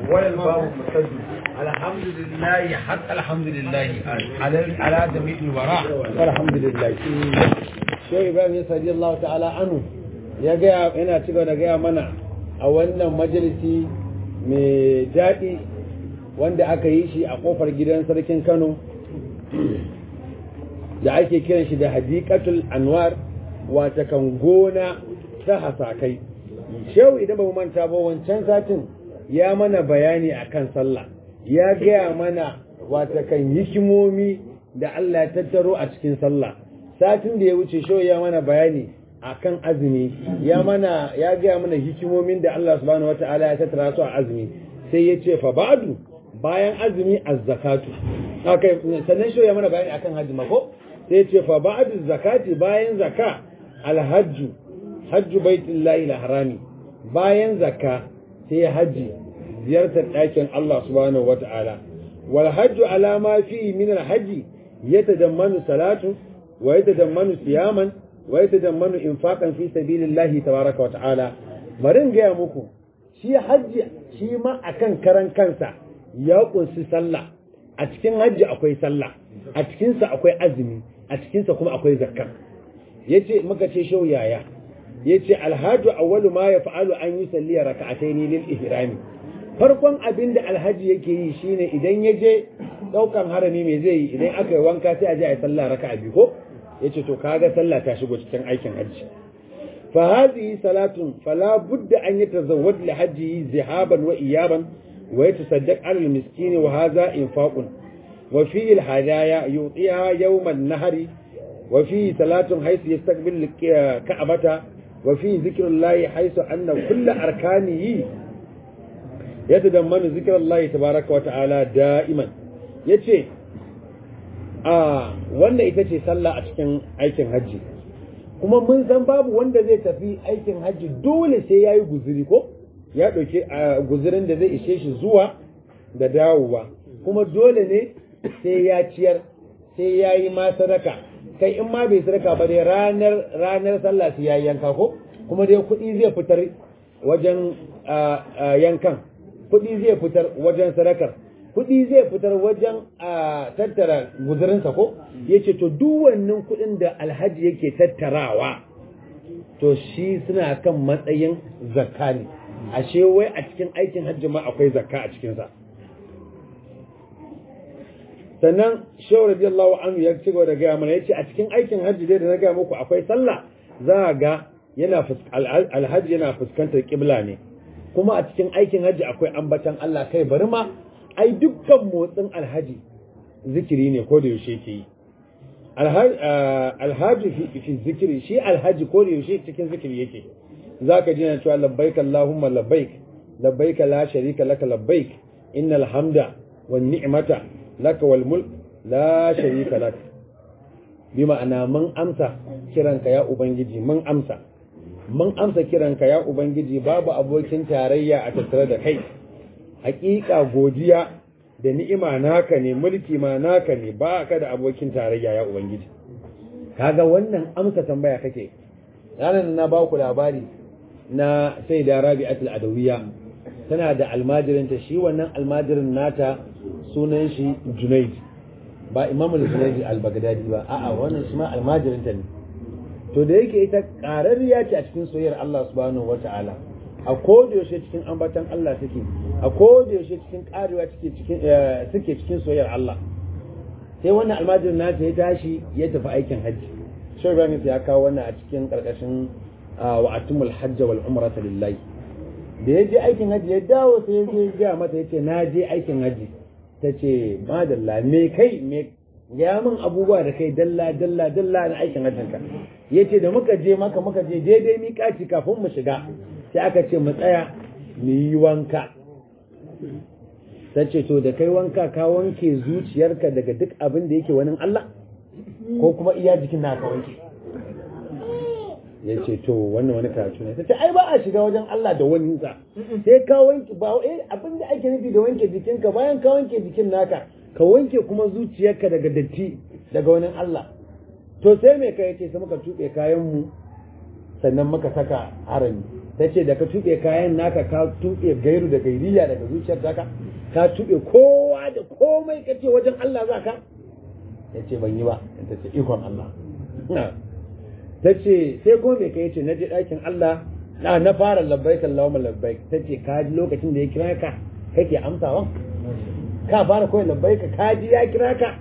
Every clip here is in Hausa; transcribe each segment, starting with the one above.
ولا الباب مسد الحمد لله حتى الحمد لله على على جميع الوراء alhamdulillah shehu ibrahim sadi Allah ta'ala anu ya gaya yana ci da gaya mana a wannan majalisi mai daɗi wanda aka yi shi a ƙofar gidan sarkin kano da ake kiran shi da hadiqatul anwar wata kan gona ta hasakai shehu idan ba mu manta ba wancan satin ya mana bayani akan sallah ya gaya mana wata kan hikimomi da Allah ya tattaro a cikin sallah satin da ya wuce shehu ya mana bayani akan azumi ya mana ya gaya mana hikimomin da Allah subhanahu wataala ya tattara su a azumi sai ya ce fa ba'du bayan azumi az-zakatu okay sannan shehu ya mana bayani akan hajji mako sai ya ce fa ba'du zakati bayan zaka al-hajju hajju baitullahi al-harami bayan zakka sai hajji ziyartar ɗakin Allah subhanahu wata'ala wal hajju ala ma fi min al hajji yatadammanu salatu wa yatadammanu siyaman wa yatadammanu infaqan fi sabilillahi tabaraka wa ta'ala bari in gaya muku shi hajji shi ma akan karan kansa ya kunsi sallah a cikin hajji akwai sallah a cikinsa akwai azumi a cikinsa kuma akwai zakka yace muka ce shau yaya yace alhaju awwalu ma yaf'alu an yusalli rak'atayn lil ihrami farkon abin da alhaji yake yi shine idan ya je daukan harami me zai yi idan aka yi wanka sai a je a yi sallah raka'a biyu ko yace to kaga sallah ta shigo cikin aikin hajji fa hadhihi salatun fala budda an yatazawwad li hajji zihaban wa iyaban wa yatasaddaq ala al miskin wa hadha infaqun wa fi al hadaya yutiha yawm an nahri wa fi salatun haythu yastaqbil ka'bata wa fi dhikrullahi haythu anna kull arkanihi yatadammanu dhikrullahi tabaaraka wa ta'ala da'iman yace a wannan ita ce sallah a cikin aikin hajji kuma mun san babu wanda zai tafi aikin hajji dole sai ya yi guziri ko ya ɗauki guzirin da zai ishe shi zuwa da dawowa kuma dole ne sai ya ciyar sai ya yi ma sadaka kai in ma bai sadaka ba dai ranar ranar sallah sai ya yi yanka ko kuma dai kuɗi zai fitar wajen yankan kuɗi zai fitar wajen sadakar kuɗi zai fitar wajen a tattara guzurinsa ko ya ce to duk wannan kuɗin da alhaji yake tattarawa to shi suna kan matsayin zakka ne ashe wai a cikin aikin hajji ma akwai zakka a cikinsa sannan shehu radiyallahu anhu ya ci gaba da gaya mana yace a cikin aikin hajji dai da na gaya muku akwai sallah za a ga yana alhaji yana fuskantar kibla ne kuma a cikin aikin hajji akwai ambatan Allah kai bari ma ai dukkan motsin alhaji zikiri ne ko da yaushe ke yi alhaji fi zikiri shi alhaji ko da yaushe cikin zikiri yake zaka ji na cewa labbaik allahumma labbaik labbaik la sharika laka labbaik innal hamda wan ni'mata laka wal mulk la sharika lak bi ma'ana mun amsa kiranka ya ubangiji mun amsa mun amsa kiranka ya ubangiji babu abokin tarayya a tattare da kai hakika godiya da ni'ima naka ne mulki ma naka ne ba ka da abokin tarayya ya ubangiji kaga wannan amsa tambaya kake ranar na ba ku labari na sai da rabi'atul adawiya tana da almajirinta shi wannan almajirin nata sunan shi junaid ba imamul junaid al-baghdadi ba a'a wannan shi ma almajirinta ne to da yake ita ƙararriya ce a cikin soyayyar Allah subhanahu wata'ala a kodayaushe cikin ambatan Allah suke a kodayaushe cikin karewa suke cikin soyayyar Allah sai wannan almajirin nata ya tashi ya tafi aikin hajji shi ibrahim ya kawo wannan a cikin karkashin wa'atumul hajj wal umrata lillahi da ya je aikin hajji ya dawo sai ya je ga mata yace na je aikin hajji tace madalla me kai me ya min abubuwa da kai dalla dalla dalla na aikin hajjin ka yace da muka je maka muka je daidai miƙaci kafin mu shiga sai aka ce mu tsaya mu yi wanka ta ce to da kai wanka ka wanke zuciyarka daga duk abin da yake wani Allah ko kuma iya jikin na ka wanke ya ce to wannan wani karatu ne ta ce ai ba a shiga wajen Allah da wani sa sai ka wanke ba eh abin da ake nufi da wanke jikinka bayan ka wanke jikin naka ka wanke kuma zuciyarka daga datti daga wani Allah to sai me kai ce sai muka tuɓe kayan mu sannan muka saka harami ta ce da ka tuɓe kayan naka ka tuɓe gairu da gairiya daga zuciyar taka ka tuɓe kowa da komai ka ce wajen Allah za ka ya ce ban yi ba ta ce ikon Allah ta ce sai kuma mai kai ce na je ɗakin Allah na na fara labbaik Allahumma labbaik ta ce ka ji lokacin da ya kira ka kake amsawa ka fara koyi labbaik ka ji ya kira ka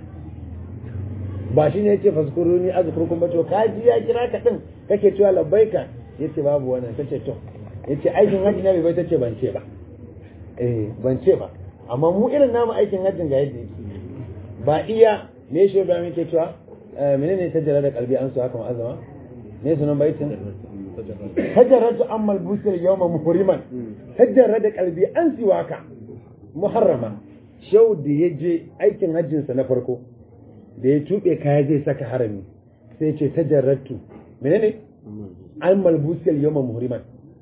ba shi ne ya ce faskuruni azkurkum ba to ka ji ya kira ka din kake cewa labbaika yace babu wannan tace to yace aikin hajji na bai tace ban ce ba eh ban ce ba amma mu irin namu aikin hajjin ga yadda yake ba iya me shi ba muke cewa menene tajara da kalbi an su haka ma'azama me sunan baitin tajarratu amma al-busr yawma muhriman tajara da kalbi an siwaka muharrama shau da ya je aikin hajjinsa na farko da ya tuɓe kaya zai saka harami sai ce tajarratu menene an malbusiyar yawma muhriman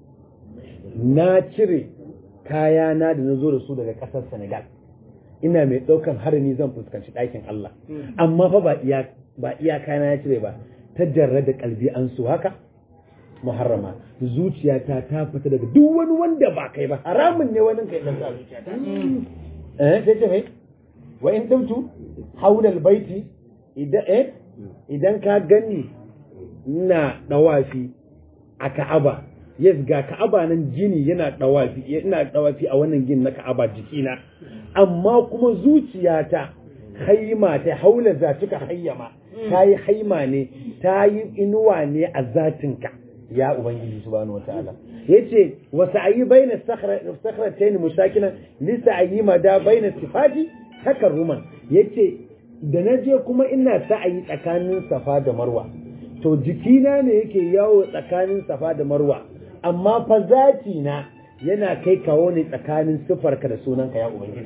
na cire kaya na da na zo da su daga ƙasar senegal ina mai ɗaukan harami zan fuskanci ɗakin Allah amma fa ba iya ba iya kaya na cire ba ta jarra da kalbi an su haka muharrama zuciyata ta fita daga duk wani wanda ba kai ba haramun ne wani kai dan zuciyata eh sai ce mai wa in tumtu haula albayti idan eh idan ka gani ina dawafi a Ka'aba yes ga Ka'aba nan jini yana dawafi ina dawafi a wannan gini na Ka'aba jikina amma kuma zuciyata haima ta haula zatika hayyama ta yi haima ne ta yi inuwa ne a zatinka ya ubangiji subhanahu wataala yace wa sa'yi baina sakhratayn mushakilan li sa'yi mada baina sifati takarruman yace da naje kuma ina sa'ayi tsakanin safa da marwa to jikina ne yake yawo tsakanin safa da marwa amma fa zati na yana kai kawo ne tsakanin sifarka da sunanka ya ubangiji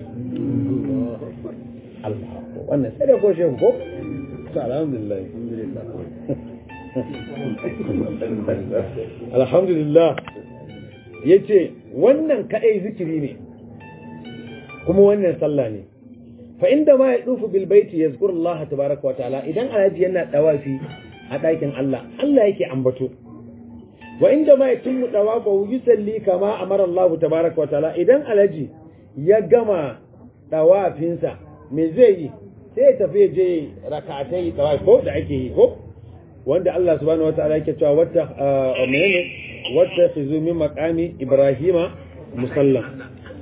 Allah wannan sai da ko shehu ko alhamdulillah alhamdulillah yace wannan kadai zikiri ne kuma wannan sallah ne fa inda ma ya dufu bil baiti yazkur Allah tabaaraka wa ta'ala idan alhaji yana dawafi a ɗakin Allah Allah yake ambato wa inda ma yatimmu dawafahu yusalli kama amara Allah tabaaraka wa ta'ala idan alhaji ya gama dawafinsa me zai yi sai ya tafi je raka'atai dawafi ko da ake yi ko wanda Allah subhanahu wa ta'ala yake cewa wata menene wata khizu min maqami ibrahima musallam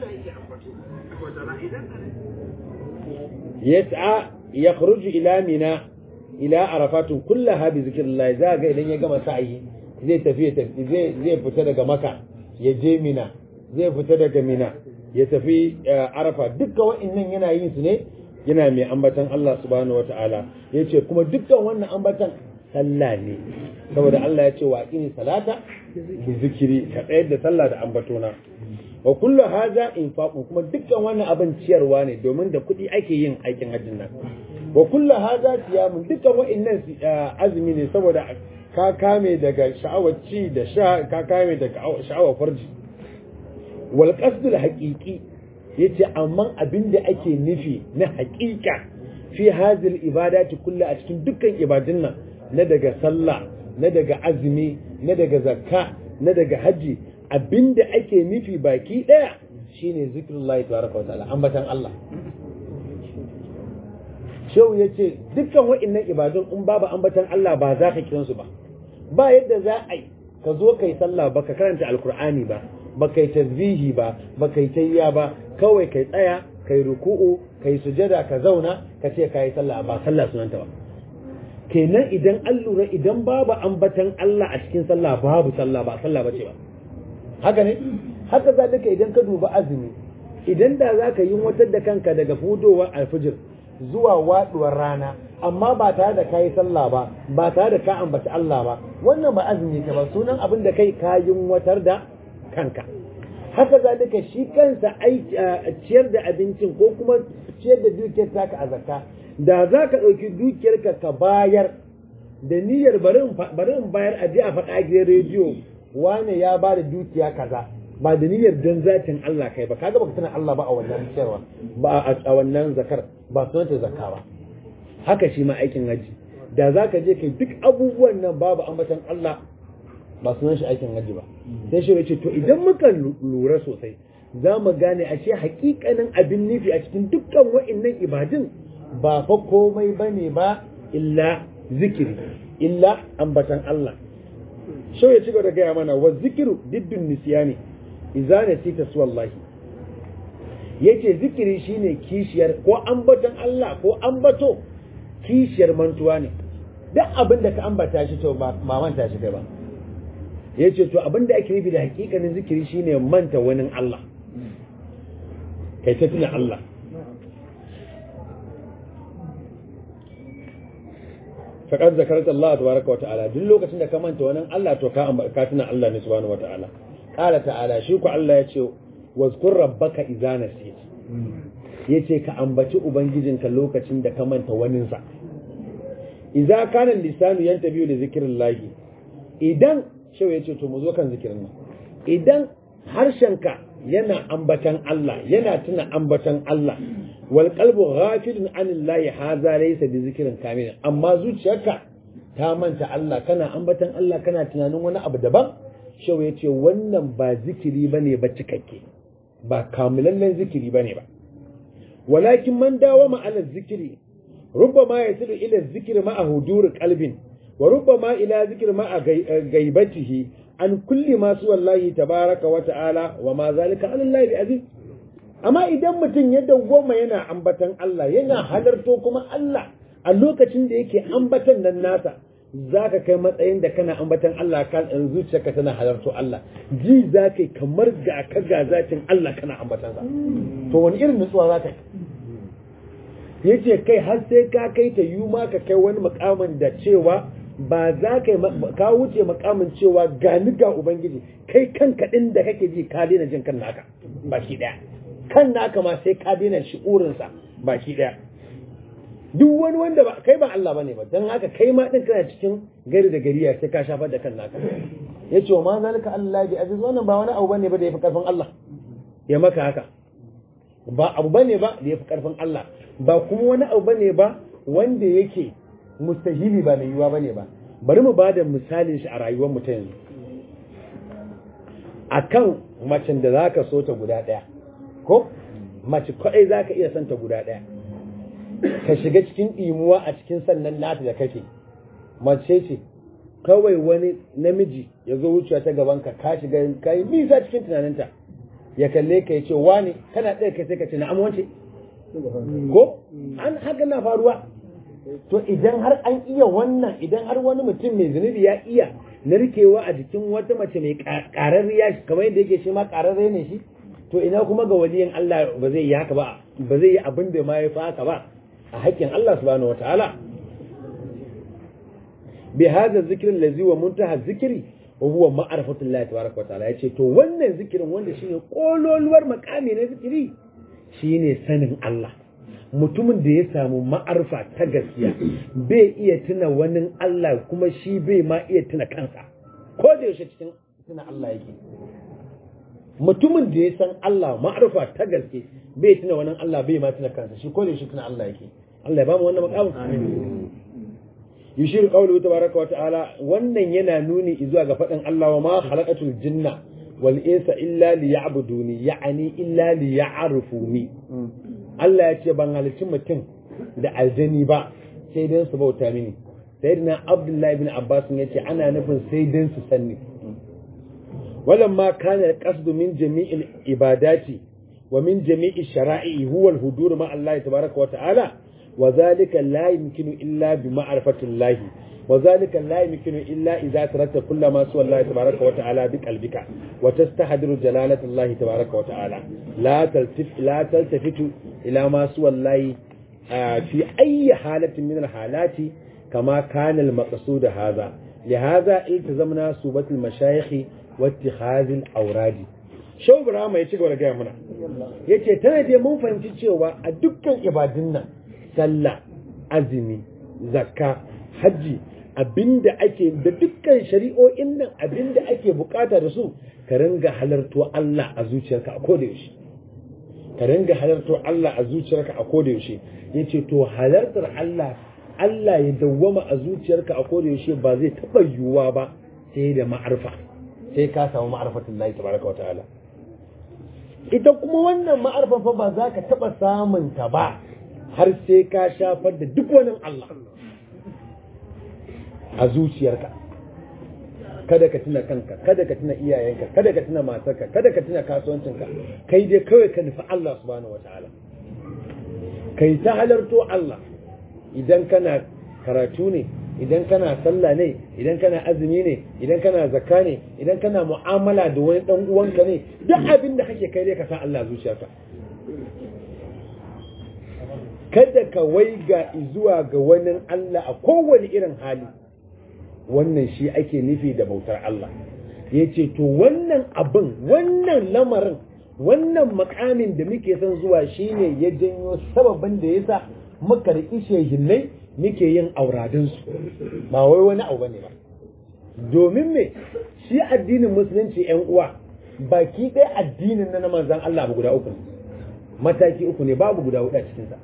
yas'a yakhruju ila mina ila arafatun kullaha bi zikrillah za ga idan ya gama sa'i zai tafi zai zai fita daga maka ya je mina zai fita daga mina ya tafi arafa dukkan wa'annan yana yin su ne yana mai ambatan Allah subhanahu wataala yace kuma dukkan wannan ambatan sallah ne saboda Allah ya ce wa aqimi salata bi zikiri ka tsayar da sallah da ambatona wa kullu hadha infaqun kuma dukkan wannan abin ciyarwa ne domin da kuɗi ake yin aikin hajjin nan wa kullu hadha siyamun dukkan wa'annan azumi ne saboda ka kame daga sha'awar ci da sha ka kame daga sha'awar farji wal qasdul haqiqi yace amma abin da ake nufi na haƙiƙa fi hadhihi ibadati kullu a cikin dukkan ibadun nan na daga sallah na daga azumi na daga zakka na daga haji abinda ake nufi baki daya shine zikrullahi tabaraka wa ta'ala ambatan Allah shehu yace dukkan wa'annan ibadun in babu ambatan Allah ba za ka kiransu ba ba yadda za a yi ka zo kai sallah ba ka karanta alkur'ani ba ba kai tasbihi ba ba kai tayya ba kawai kai tsaya kai ruku'u kai sujada ka zauna ka ce kai sallah ba sallah sunanta ba kenan idan an lura idan babu ambatan Allah a cikin sallah babu sallah ba sallah bace ba haka ne haka zalika idan ka duba azumi idan da za ka yi watar da kanka daga fudowar alfijir zuwa waduwar rana amma ba tare da kayi sallah ba ba tare da ka ambaci Allah ba wannan ba azumi ka ba sunan abin da kai kayin watar da kanka haka zalika shi kansa ciyar da abincin ko kuma ciyar da dukiyar taka a zakka da za ka ɗauki dukiyarka ka bayar da niyyar bari in bayar a je a faɗa gidan rediyo wane ya ba da dukiya kaza ba da niyyar don zatin Allah kai ba kaga baka tana Allah ba a wannan ciyarwa ba a wannan zakar ba sunanta zakka ba haka shi ma aikin haji da za ka je kai duk abubuwan nan babu ambatan Allah ba sunan shi aikin hajji ba sai shi ce to idan muka lura sosai za mu gane a ce hakikanin abin nufi a cikin dukkan wa'annan ibadun ba fa komai bane ba illa zikiri illa ambatan Allah shau ya ci gaba da gaya mana wa zikiru diddun nisyani idza nasita suwallahi yace zikiri shine kishiyar ko ambaton Allah ko ambato kishiyar mantuwa ne duk abin da ka ambata shi to ba manta shi kai ba yace to abin da ake nufi da hakikanin zikiri shine manta wani Allah kai ta tuna Allah faqad zakarta Allah tabaraka wa ta'ala duk lokacin da ka manta wani Allah to ka ka tuna Allah ne subhanahu wa ta'ala qala ta'ala shi ku Allah yace wazkur rabbaka idza nasit yace ka ambaci ubangijinka lokacin da ka manta waninsa idza kana lisanu yantabiyu li zikrillah idan shau yace to mu zo kan zikirin nan idan harshenka yana ambatan Allah yana tuna ambatan Allah wal qalbu ghafilun anillahi hadha laysa bi zikrin kamil amma zuciyarka ta manta Allah kana ambatan Allah kana tunanin wani abu daban shau yace wannan ba zikiri bane ba cikakke ba kamilallen zikiri bane ba walakin man dawama ala zikiri rubbama yasilu ila zikri ma'a hudur qalbin wa rubbama ila zikri ma'a gaibatihi an kulli ma su wallahi tabaraka wa ta'ala wa ma zalika ala Allah bi aziz amma idan mutum ya dawwama yana ambatan Allah yana halarto kuma Allah a lokacin da yake ambatan nan nasa zaka kai matsayin da kana ambatan Allah kan zuciyarka tana halarto Allah ji zaka kamar ga ka ga zatin Allah kana ambatan sa to wani irin nutsuwa zaka yi yace kai har sai ka kai ta yi ma ka kai wani makamin da cewa ba za ka ka wuce makamin cewa ga ni ga ubangiji kai kanka din da kake ji ka daina jin kan naka baki daya kan naka ma sai ka daina shi'urin sa baki daya duk wani wanda ba kai ba Allah bane ba dan haka kai ma din kana cikin gari da gariya sai ka shafar da kan naka yace wa ma zalika Allah bi aziz wannan ba wani abu bane ba da yafi karfin Allah ya maka haka ba abu bane ba da yafi karfin Allah ba kuma wani abu bane ba wanda yake mustahili ba mai yiwuwa bane ba bari mu bada misalin shi a rayuwar mu ta yanzu akan macen da zaka so ta guda daya ko mace kadai zaka iya son ta guda daya ka shiga cikin imuwa a cikin sannan nata da kake mace ce kawai wani namiji ya zo wucewa ta gaban ka ka shiga ka yi nisa cikin tunaninta ya kalle ka ya ce wani kana ɗaya kai sai ka ce na wance ko an haka na faruwa to idan har an iya wannan idan har wani mutum mai zunubi ya iya narkewa a jikin wata mace mai ƙararriya kamar yadda yake shi ma ƙararre ne shi to ina kuma ga waliyin Allah ba zai yi haka ba ba zai yi abin da ma ya fi haka ba a haƙƙin Allah subhanahu wataala bi hadha zikr allazi wa muntaha zikri wa huwa ma'rifatu Allah tabaraka wataala yace to wannan zikirin wanda shine kololuwar makami na zikiri shine sanin Allah mutumin da ya samu ma'arfa ta gaskiya bai iya tuna wani Allah kuma shi bai ma iya tuna kansa ko da yaushe cikin tuna Allah yake mutumin da ya san Allah ma'arfa ta gaske bai tuna wani Allah bai ma tuna kansa shi ko da yaushe tuna Allah yake Allah ya ba mu wannan makamin amin yushiru qawluhu tabaraka wa ta'ala wannan yana nuni zuwa ga fadin Allah wa ma khalaqatul jinna wal insa illa liya'buduni ya'ani illa liya'rifuni Allah ya ce ban halicci mutum da aljani ba sai dan su bauta mini sayyidina Abdullah ibn Abbas ya ce ana nufin sai dan su sanni ولما كان القصد من جميع العبادات ومن جميع الشرائع هو الهدور مع الله تبارك وتعالى وذلك لا يمكن إلا بمعرفة الله وذلك لا يمكن إلا إذا تركت كل ما سوى الله تبارك وتعالى بقلبك وتستحضر جلالة الله تبارك وتعالى لا تلتف لا تلتفت إلى ما سوى الله في أي حالة من الحالات كما كان المقصود هذا لهذا التزمنا صوبة المشايخ واتخاذ الأوراد shau Ibrahim ya ci gaba da gaya mana ya ce tana dai mun fahimci cewa a dukkan ibadun nan sallah azumi zakka hajji abinda ake da dukkan shari'o'in nan abinda ake bukata da su ka ringa halarto Allah a zuciyarka a koda yaushe ka ringa halarto Allah a zuciyarka a koda yaushe yace to halartar Allah Allah ya dawwama a zuciyarka a koda yaushe ba zai taba yiwuwa ba sai da ma'arfa sai ka samu ma'arfatun Allah tabaraka wa ta'ala ita kuma wannan ma'arfan fa ba za ka taɓa samun ta ba har sai ka shafar da duk wani Allah a zuciyarka kada ka tuna kanka kada ka tuna iyayenka kada ka tuna matarka kada ka tuna kasuwancinka kai dai kawai ka nufi Allah subhanahu wataala kai ta halarto Allah idan kana karatu ne idan kana sallah ne idan kana azumi ne idan kana zakka ne idan kana mu'amala da wani dan uwanka ne duk abin da kake kai dai ka sa Allah zuciyarka kada ka waiga zuwa ga wani Allah a kowane irin hali wannan shi ake nufi da bautar Allah ya ce to wannan abin wannan lamarin wannan makamin da muke son zuwa shine ya janyo sababin da ya sa muka riƙi shehinnai muke yin auradinsu ba wai wani abu bane ba domin me shi addinin musulunci yan uwa baki ɗaya addinin na manzan Allah guda uku ne mataki uku ne babu guda huɗu a cikinsa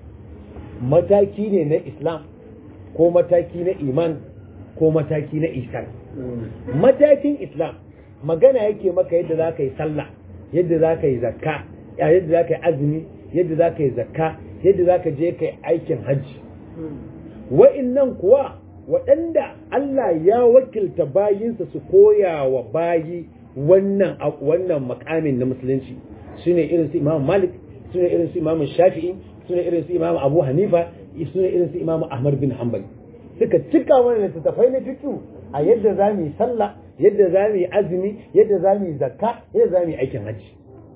mataki ne na islam ko mataki na iman ko mataki na isan matakin islam magana yake maka yadda za ka yi sallah yadda za ka yi zakka yadda za ka yi azumi yadda za ka yi zakka yadda za ka je ka yi aikin hajji wa'innan kuwa waɗanda Allah ya wakilta bayinsa su koya wa bayi wannan wannan makamin na musulunci su ne irin su imam malik su ne irin su imam shafi'i su ne irin su imam abu hanifa su ne irin su imam ahmad bin hanbali suka cika wani littattafai na fiƙi a yadda za mu yi sallah yadda za mu yi azumi yadda za mu yi zakka yadda za mu yi aikin hajji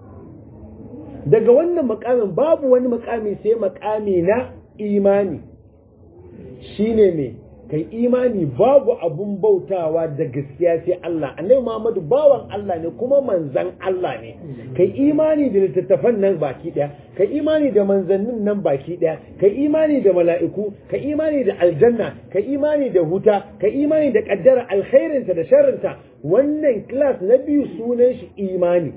daga wannan makamin babu wani makami sai makami na imani shine mai kai imani babu abun bautawa da gaskiya sai Allah annabi Muhammadu bawan Allah ne kuma manzan Allah ne kai imani da littattafan nan baki daya kai imani da manzannin nan baki daya kai imani da mala'iku kai imani da aljanna kai imani da huta kai imani da kaddara alkhairinta da sharrinta wannan class na biyu sunan shi imani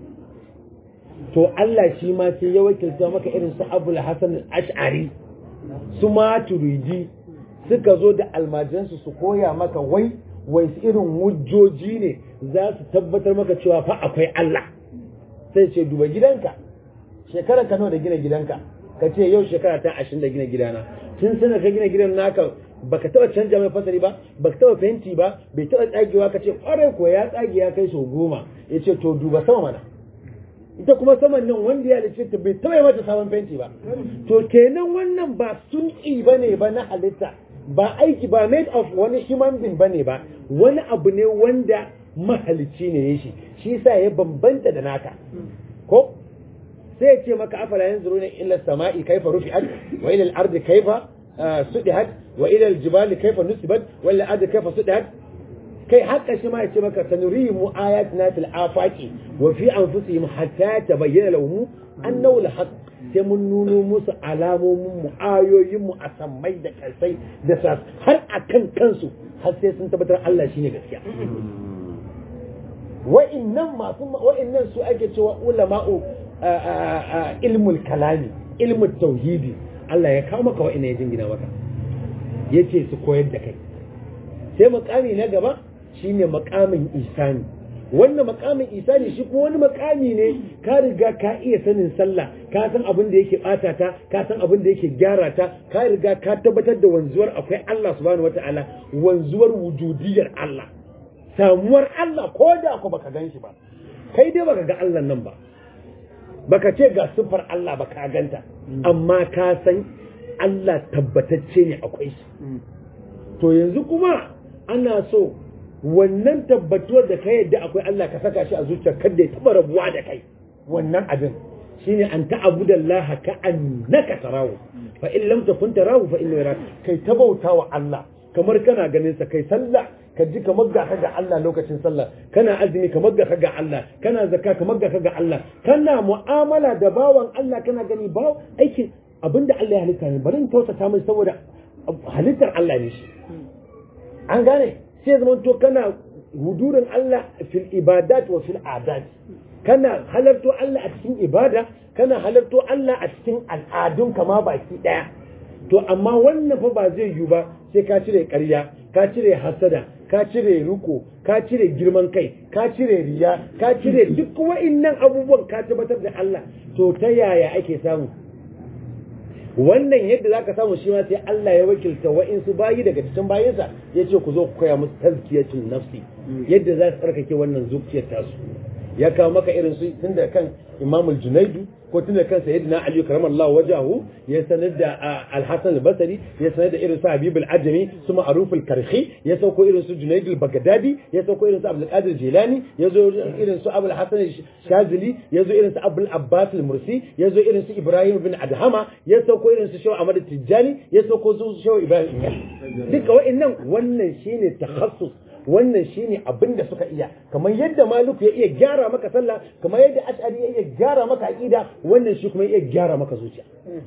to Allah shi ma sai ya wakilta maka irin su Abul Hasan al-Ash'ari su Maturidi suka zo da almajiransu su koya maka wai wai irin hujjoji ne za su tabbatar maka cewa fa akwai Allah sai ce duba gidanka shekara ka nawa da gina gidanka ka ce yau shekara ta ashirin da gina gidana tun sana ka gina gidan naka baka taba canja mai fasari ba baka taba fenti ba bai taba tsagewa ka ce kwarai ko ya tsage ya kai sau goma ya ce to duba sama mana ita kuma saman nan wanda ya halice ta bai taba mata sabon fenti ba to kenan wannan ba sun ba ne ba na halitta ba aiki ba made of wani human being bane ba wani abu ne wanda mahalicci ne ya shi shi sa ya bambanta da naka ko sai ya ce maka afala yanzuruna illa samai kaifa rufi'at wa ila al-ardi kaifa sudihat wa ila al-jibali kaifa nusibat wa ila al-ardi kaifa sudihat kai haka shi ma ya ce maka sanurihimu ayatina fil afaqi wa fi anfusihim hatta tabayyana lahum annahu al-haqq sai mun nuno musu alamomin mu ayoyin mu a sammai da kalsai da sas har akan kansu har sai sun tabbatar Allah shine gaskiya wa'innan masu wa'innan su ake cewa ulama'u ilmul kalami ilmul tauhidi Allah ya kawo maka wa'innan ya jingina maka yace su koyar da kai sai makami na gaba shine makamin isani wannan makamin isani shi kuma wani makami ne ka riga ka iya sanin sallah ka san abin da yake bata ta ka san abin da yake gyara ta ka riga ka tabbatar da wanzuwar akwai Allah subhanahu wataala wanzuwar wujudiyar Allah samuwar Allah ko da ku baka gan shi ba kai dai baka ga Allah nan ba baka ce ga siffar Allah ba ka ganta amma ka san Allah tabbatacce ne akwai shi to yanzu kuma ana so wannan tabbatuwar da ka yadda akwai Allah ka saka shi a zuciya kada ya taba rabuwa da kai wannan abin shine an ta'budu Allah ka annaka tarahu fa in lam takun tarahu fa innahu yarak kai tabautawa Allah kamar kana ganin sa kai sallah ka ji kamar ga ka ga Allah lokacin sallah kana azumi kamar ga ka ga Allah kana zakka kamar ga ka ga Allah kana mu'amala da bawan Allah kana gani ba aikin abinda Allah ya halitta ne bari in tausata mai saboda halittar Allah ne shi an gane sai zama to kana hudurin Allah fil ibadat wa fil adat kana halarto Allah a cikin ibada kana halarto Allah a cikin al'adun kama baki daya to amma wannan fa ba zai yiwu ba sai ka cire ƙarya ka cire hasada ka cire riko ka cire girman kai ka cire riya ka cire duk wa'innan abubuwan ka tabbatar da Allah to ta yaya ake samu wannan yadda za ka samu shi ma sai Allah ya wakilta wa'insu bayi daga cikin bayinsa ya ce ku zo ku koya musu tazkiyatun nafsi yadda za su tsarkake wannan zuciyar tasu ya kawo maka irin su tun da kan imamul junaidu ko tun da kan sayyidina ali karamallahu wajahu ya sanar da al-hasan al-basri ya sanar da irin su habib al-ajami su ma'ruf al-karhi ya sauko irin su junaid al-baghdadi ya sauko irin su abdul qadir jilani ya zo irin su abul hasan shazili ya zo irin su abul abbas al-mursi ya zo irin su ibrahim bin adhama ya sauko irin su shaw ahmad tijjani ya sauko su shaw ibrahim duka wa'annan wannan shine takhassus wannan shine abin da suka iya kamar yadda maluku ya iya gyara maka sallah kamar yadda ash'ari ya iya gyara maka aqida wannan shi kuma ya iya gyara maka zuciya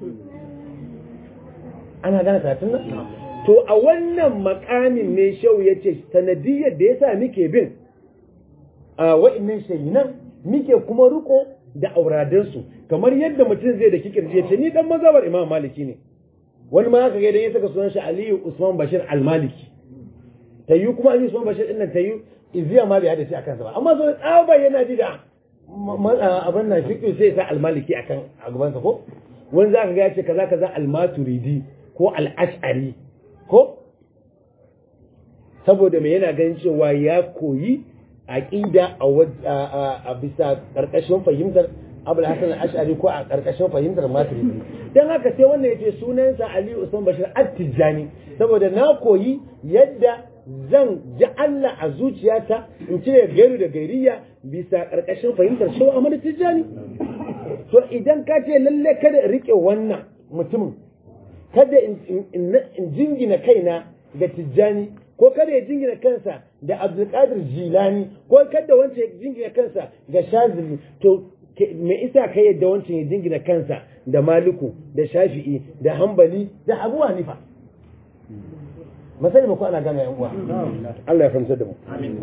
ana gane karatun nan to a wannan makamin ne shau ya ce sanadiyar da yasa muke bin a wa'annan shayinan muke kuma riko da auradansu kamar yadda mutum zai da kikirji ya ce ni dan mazhabar imam maliki ne wani ma haka ga idan ya saka sunan shi aliyu usman bashir al-maliki ta yi kuma Ali Usman Bashir din nan ta yi iziya ma bai hada shi akan sa ba amma zo tsaba yana ji da abin nan fiqh sai sa al-maliki akan a gaban sa ko wani zaka ga ya ce kaza kaza al-maturidi ko al-ash'ari ko saboda me yana ganin cewa ya koyi aqida a bisa karkashin fahimtar Abul Hasan al-Ash'ari ko a karkashin fahimtar Maturidi dan haka sai wannan yace sunansa Ali Usman Bashir At-Tijani saboda na koyi yadda zan ji Allah a zuciyata in cire gairu da gairiya bisa ƙarƙashin fahimtar shau Ahmad Tijjani. To idan ka ce lalle kada in riƙe wannan mutumin, kada in jingina kaina ga Tijjani, ko kada ya jingina kansa da Abdulkadir Jilani, ko kada wancan ya jingina kansa ga Shazili, to me isa ka yadda wancan ya jingina kansa da Maliku, da Shafi'i, da Hambali, da Abu Hanifa. masani ba ko ana gane yan uwa Allah ya fahimtar da mu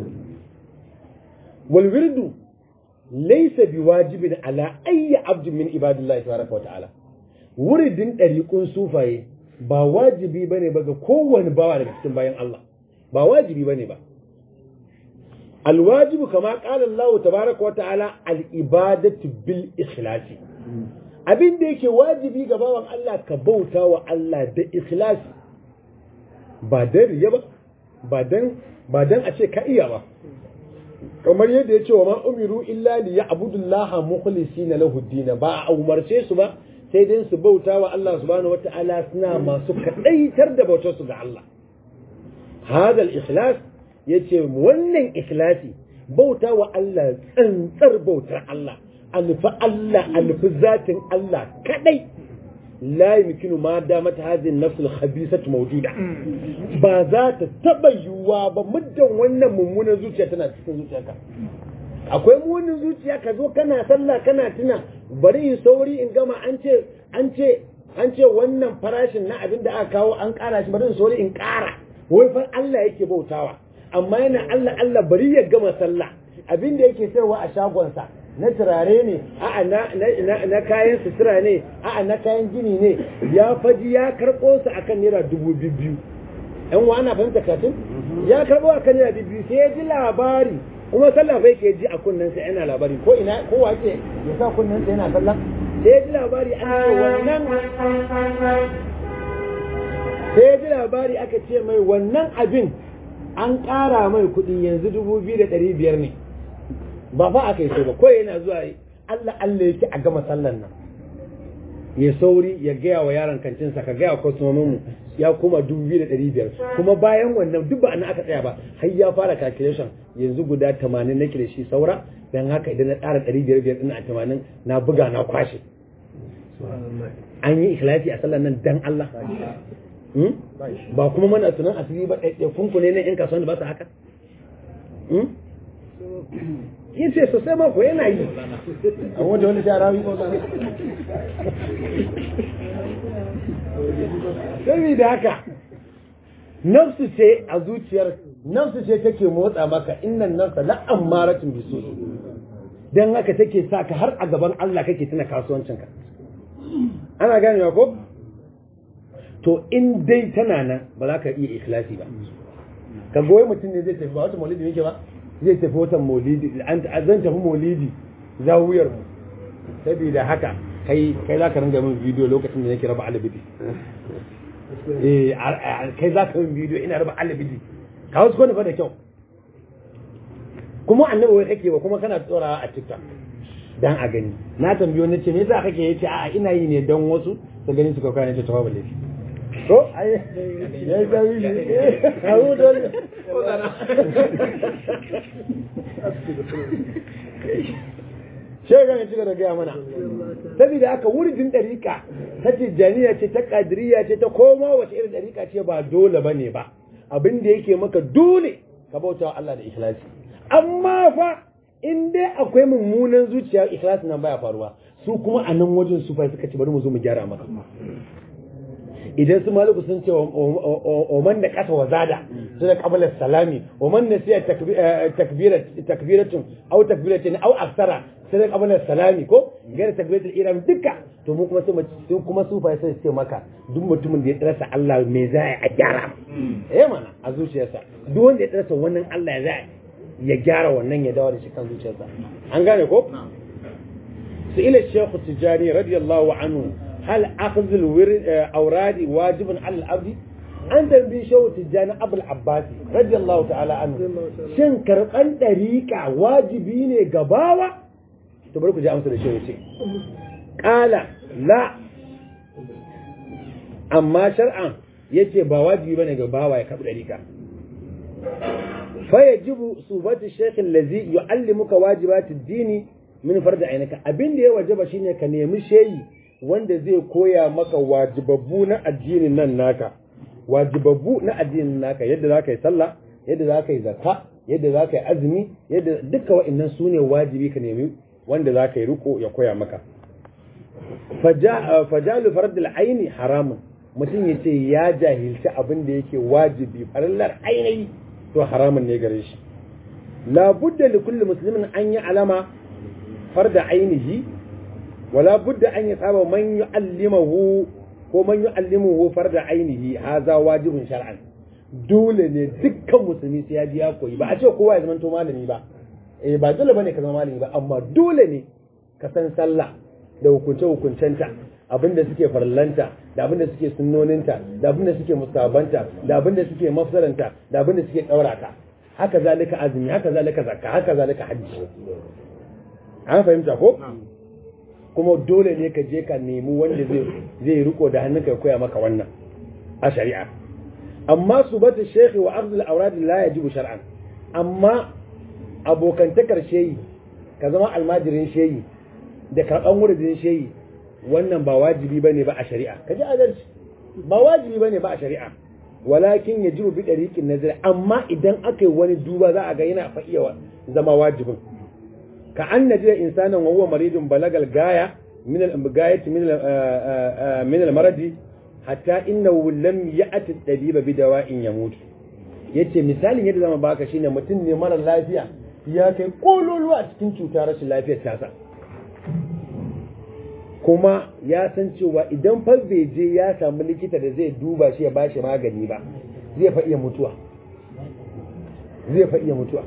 wal wirdu laysa biwajibin ala ayyi abdin min ibadillahi tabaraka wa ta'ala wuridin dariqun sufaye ba wajibi bane ba ga kowane bawa daga cikin bayan Allah ba wajibi bane ba alwajibu kama qala Allah tabaraka wa ta'ala al ibadatu bil ikhlasi abin da yake wajibi ga bawan Allah ka bauta wa Allah da ikhlasi ba dan riya ba ba dan ba dan a ce ka iya ba kamar yadda ya ce wa ma umiru illa li ya'budullaha mukhlisina lahu din ba a umarce su ba sai dan su bauta wa Allah subhanahu wata'ala suna masu kadaitar da bautar su ga Allah hada al-ikhlas yace wannan ikhlasi bauta wa Allah tsantsar bautar Allah alfi Allah alfi zatin Allah kadai la yumkinu ma damat hadhihi an-nafs al-khabisah mawjuda ba za ta taba yiwuwa ba muddan wannan mummunan zuciya tana cikin zuciyarka akwai mummunan zuciya ka zo kana sallah kana tuna bari in sauri in gama an ce an ce an ce wannan farashin na abin da aka kawo an kara shi bari in sauri in kara wai fa Allah yake bautawa amma yana Allah Allah bari ya gama sallah abin da yake sayarwa a shagonsa na turare ne a'a na kayan sutura ne a'a na kayan gini ne ya faji ya karɓo su akan naira dubu biyu yan wa ana fahimta katin ya karɓo akan naira biyu sai ya ji labari kuma sallah bai ke ji a kunnen sa yana labari ko ina ko wace ya sa kunnen sa yana sallah sai ya ji labari an ce wannan sai ya ji labari aka ce mai wannan abin an ƙara mai kuɗi yanzu dubu biyu da ɗari biyar ne ba fa aka yi so ba kawai yana zuwa Allah Allah yake a gama sallan nan ya sauri ya gaya wa yaron kantinsa ka gaya wa kwastomomin mu ya koma dubu biyu da ɗari biyar kuma bayan wannan duk ba aka tsaya ba har ya fara calculation yanzu guda tamanin nake da shi saura don haka idan na ƙara ɗari biyar biyar ɗin a tamanin na buga na kwashe an yi ikhlasi a sallan nan dan Allah ba kuma mana tunan asiri ba ɗaiɗaikun ku ne na ƴan kasuwan da ba su haka yin ce sosai ma ko yana yi a wanda wani shara yi ko sani da haka nafsu ce a zuciyar nafsu ce take motsa maka innan nafsa la'an maratin bisu don haka take sa ka har a gaban Allah kake tuna kasuwancinka ana ganewa ko to in dai tana nan ba za ka iya ikhlasi ba ka goyi mutum ne zai tafi ba wata maulidi yake ba zai tafi wata maulidi an zan tafi maulidi zawuyar mu saboda haka kai kai za ka ringa min bidiyo lokacin da nake raba alibidi eh kai za ka min bidiyo ina raba alibidi ka wasu kone fa da kyau kuma annabi wai kake ba kuma kana tsorawa a tiktok dan a gani na tambayo na ce me yasa kake yace a ina yi ne dan wasu su gani su kauka ne ta tawa laifi to ai ya ga yi awu dole shega ne cika da gaya mana saboda haka wurin ɗariƙa ta tijjaniya ce ta ƙadiriya ce ta koma wace irin ɗariƙa ce ba dole ba ne ba abin da yake maka dole ka bauta wa Allah da ikhlasi amma fa in dai akwai mummunan zuciya ikhlasi nan baya faruwa su kuma a nan wajen su fa suka ce bari mu zo mu gyara maka idan su maliku sun ce wa man da kasa wa zada su da kabala salami wa man nasiya takbiratun au takbiratin au aksara sai da kabala salami ko gare takbiratul iram duka to mu kuma sai kuma su fa sai ce maka duk mutumin da ya rasa Allah me za a gyara eh mana a zuciyarsa duk wanda ya rasa wannan Allah ya za ya gyara wannan ya dawo da shi kan zuciyarsa an gane ko su ila shekhu tijani radiyallahu anhu hal akhdh al-awrad wajibun ala al-abd an tambi shehu tijani abul abbas radiyallahu ta'ala anhu shin karban dariqa wajibi ne ga bawa to bari ku ji amsa da shehu ce qala la amma shar'an yace ba wajibi bane ga bawa ya karbi dariqa فيجب صوبة الشيخ الذي يعلمك واجبات الدين من فرد عينك abin da ya wajaba shine ka nemi sheyi wanda zai koya maka wajibabbu na addinin nan naka wajibabbu na addinin naka yadda za ka yi sallah yadda za ka yi zakka yadda za ka yi azumi yadda duka wa'annan su ne wajibi ka nemi wanda za ka yi riko ya koya maka fajalu fardul aini haramun mutum ya ce ya jahilci abin da yake wajibi farallar ainihi to haramun ne gare shi la budda li kulli muslimin an yi alama farda ainihi wala budda an yi saba man yu'allimahu ko man yu'allimuhu farda ainihi haza wajibun shar'an dole ne dukkan musulmi sai ya ji ya koyi ba a ce kowa ya zama to malami ba eh ba dole bane ka zama malami ba amma dole ne ka san sallah da hukunce hukuncenta abinda suke farlanta da abinda suke sunnoninta da abinda suke musabanta da abinda suke mafsaranta da abinda suke daurata haka zalika azumi haka zalika zakka haka zalika hajji an fahimta ko kuma dole ne ka je ka nemi wanda zai zai riko da hannunka ya koya maka wannan a shari'a amma subatu shaykhi wa ardul awrad la yajibu shar'an amma abokantakar sheyi ka zama almajirin sheyi da karban wuridin sheyi wannan ba wajibi bane ba a shari'a kaji adalci ba wajibi bane ba a shari'a walakin yajibu bi dariqin nazar amma idan aka yi wani duba za a ga yana fa iya zama wajibin ka an najira insanan wa huwa maridun balagal gaya min al gayati min al min al maradi hatta innahu lam ya'ti tabiba bi dawa'in yamut yace misalin yadda zama baka shine mutum ne mara lafiya ya kai kololuwa a cikin cutar rashin lafiyar tasa kuma ya san cewa idan fa bai je ya samu likita da zai duba shi ya bashi magani ba zai fa iya mutuwa zai fa iya mutuwa